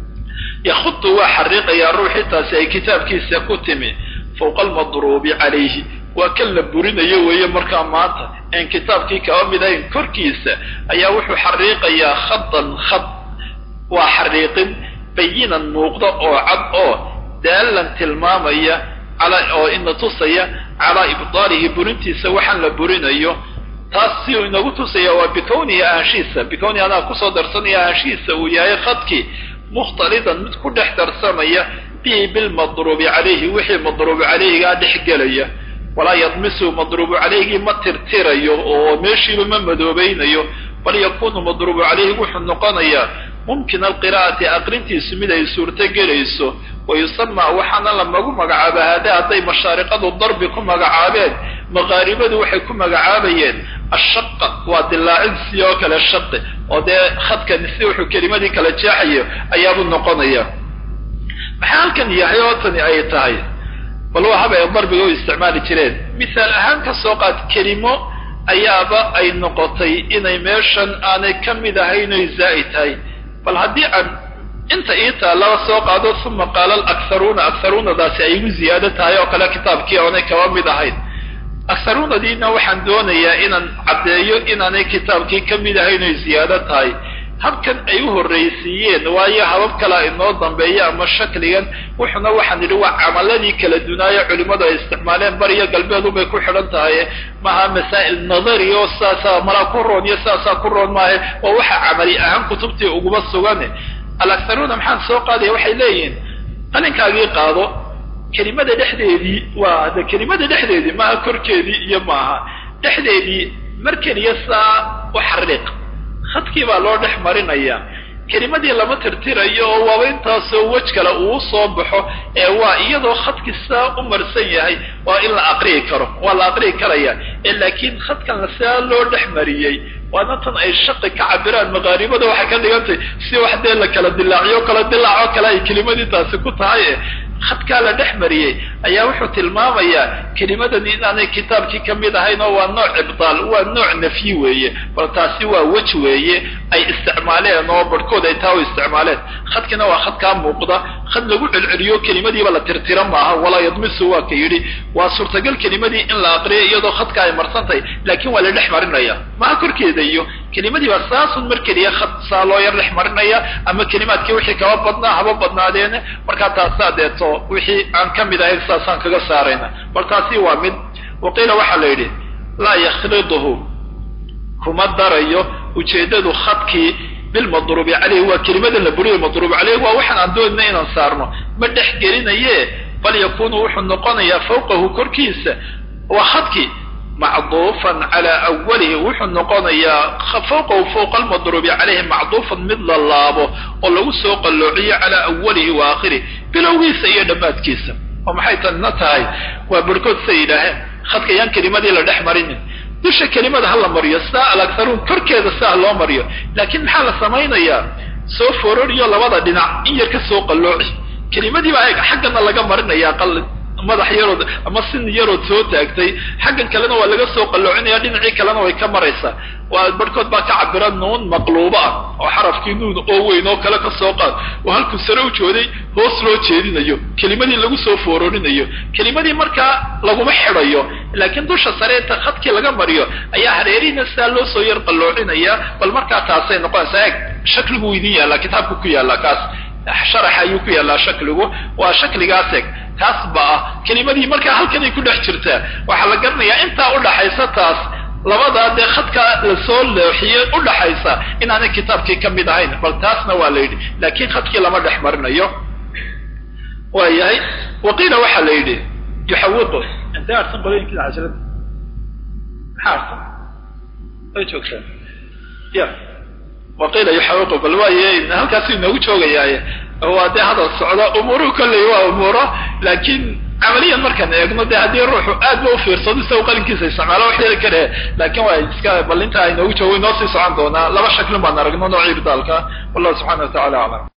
yakhudu waa xariiqayaa ruuxii taasi ay kitaabkiisa ku timi fawqa almadruubi calayhi waa kan la burinayo weeye markaa maanta een kitaabkii kaba mid ahayn korkiisa ayaa wuxuu xariiqayaa khadan khad waa xariiqin bayinan muuqda oo cad oo daalan tilmaamaya oo ina tusaya calaa ibdaalihi burintiisa waxaan la burinayo taas si uu inagu tusaya waa bikownihi ahaanshiisa bikownihi anaa kusoo darsanaya ahaanshihiisa uu yahay khadkii mukhtalidan mid ku dhex darsamaya bihi bilmadruubi calayhi wixii madruubu calayhigaa dhex gelaya walaa yadmisu madruubu calayhigii ma tirtirayo oo meeshiiba ma madoobaynayo bal yakunu madruubu calayhi wuxuu noqonayaa mumkin alqiraa'ati aqrintiisu mid ay suurto gelayso wa yusama waxaana lamagu magacaaba haada hadday mashaariqadu darbi ku magacaabeen maqaaribadu waxay ku magacaabayeen ashaqa waa dilaacid si oo kale shaqi oo dee khadkani si wuxuu kelimadii kala jeexayo ayaabuu noqonaya maxaa halkan yahay oo tani ay tahay bal waa haba ay darbiga u isticmaali jireen misaal ahaan ka soo qaad kelimo ayaaba ay noqotay inay meeshan aanay ka mid ahayn oy zaa'id tahay bal haddii aan inta ii taallaba soo qaado uma qaala alakharuuna akharuunadaasi ay igu ziyaado tahay oo kale kitaabkii oonay kaba mid ahayn akharuunadiina waxaan doonayaa inaan caddeeyo inaanay kitaabkii ka mid ahayn oy ziyaado tahay habkan ay u horraysiiyeen waayo habab kalea inoo dambeeya ama shakligan wuxuna waxaan idhi waa camaladii kala dunaayo culimmadu ay isticmaaleen bariyo galbeedubay ku xidhan tahay maha masaa'il nadari oo saasaa malaa ku roon iyo saasaa ku roon maahe oo waxa camali ahaan kutubtii uguma sugane alakharuuna maxaan soo qaadaya waxay leeyihiin qalinkaagii qaado kelimada dhexdeedii waa de kelimada dhexdeedii maaha korkeedii iyo maaha dhexdeedii mar keliya saa u xariiq khadkii baa loo dhex marinaya kelimadii lama tirtirayo oo waaba intaasoo wej kale uu soo baxo ee waa iyadoo khadkii saa u marsan yahay waa in la aqriyi karo waa la aqriyi karaya ee laakiin khadkan saa loo dhex mariyey waana tan ay shaqi ka cabiraan maqaaribada waxay ka dhigantay si wax dee la kala dilaaciyo kala dilaaco kale ay kelimadii taasi ku tahay khadkaa la dhex mariyey ayaa wuxuu tilmaamayaa kelimadani inaanay kitaabkii ka mid ahayn oo waa nooc ibdaal waa nooc nafyi weeye bal taasi waa wej weeye ay isticmaaleen oo barhkood ay taa u isticmaaleen khadkina waa khadkaa muuqda khad lagu celceliyo kelimadiiba la tirtira maaha walaa yadmisu waa ka yidhi waa suurtagal kelimadii in la aqriyo iyadoo khadka ay marsantahay laakiin waa la dhex marinaya maha korkeeda iyo kelimadii baa saasun mar keliya khad saa loo yar dhex marinaya ama kelimaadkii wixii kaba badnaa haba badnaadeene markaa taasaa deeto wixii aan ka mid ahayn saasaan kaga saarayna bal taasi waa mid waqiila waxaa la yidhi laa yakhliduhu kuma darayo ujeeddadu khadkii bilmadruubi caleyhi waa kelimadan la buriyo madruub caleyhi waa waxaan aan doonina inaan saarno ma dhex gelinaye bal yakunu wuxuu noqonayaa fawqahu korkiisa waa khadkii macduufan calaa awalihi wuxuu noqonayaa fawqahu fawqa almadruubi caleyhi macduufan mid la laabo oo lagu soo qalloociyo calaa awalihi wa aakhirih bilowgiisa iyo dhammaadkiisa oo maxay tanna tahay waa barhkood say yidhaaheen khadka yaan kelimadii la dhex marinin dusha kelimada ha la mariyo saa alakharuun korkeeda saa loo mariyo laakiin maxaa la samaynayaa soo fororiyo labada dhinac in yar ka soo qallooci kelimadii baa xaggana laga marinayaa qalin madax yarood ama sin yarood soo taagtay xaggan kalena waa laga soo qalloocinaya dhinacii kalena way ka maraysaa waa barhkood baa ka cabira nuun maqluuba ah oo xarafkii nuun oo weyn oo kale ka soo qaad oo halkuu sare u jooday hoos loo jeedinayo kelimadii lagu soo foororinayo kelimadii markaa laguma xidhayo laakiin dusha sare inta khadkii laga mariyo ayaa hareerihiina saa loo soo yar qalloocinaya bal markaa taasay noqonaysaa eeg shakligu idin yaallaa kitaabku ku yaallaa kaas sharax ayuu ku yaallaa shakligu waa shakligaas eg taas ba ah kelimadii markaa halkanay ku dhex jirtaa waxaa la garanayaa intaa udhaxaysa taas labadaa dee khadka lasoo leexiyey udhaxaysa inaanay kitaabkii ka mid ahayn bal taasna waa la yidhi laakiin khadkii lama dhex marinayo waa yahay waqiila waxaa la yidhi yuxawiqu intay arsan qolooyinkiina cashrada maxaa arsan way joogtaa ya waqiila yuxawiqu bal waaye halkaasu inoogu joogayaaye waa dee hadal socda umuuruhu kolley waa umuuro laakiin camaliyan markaan eegno dee haddii ruuxu aad ba ufiirsado isagu qalinkiisa isticmaalo wax yeli kare laakiin waa iska bal intaa inoogu joogo inoo sii socon doonaa laba shaklin baan aragno noocii bidaalka wallahu subxana wa tacala aclam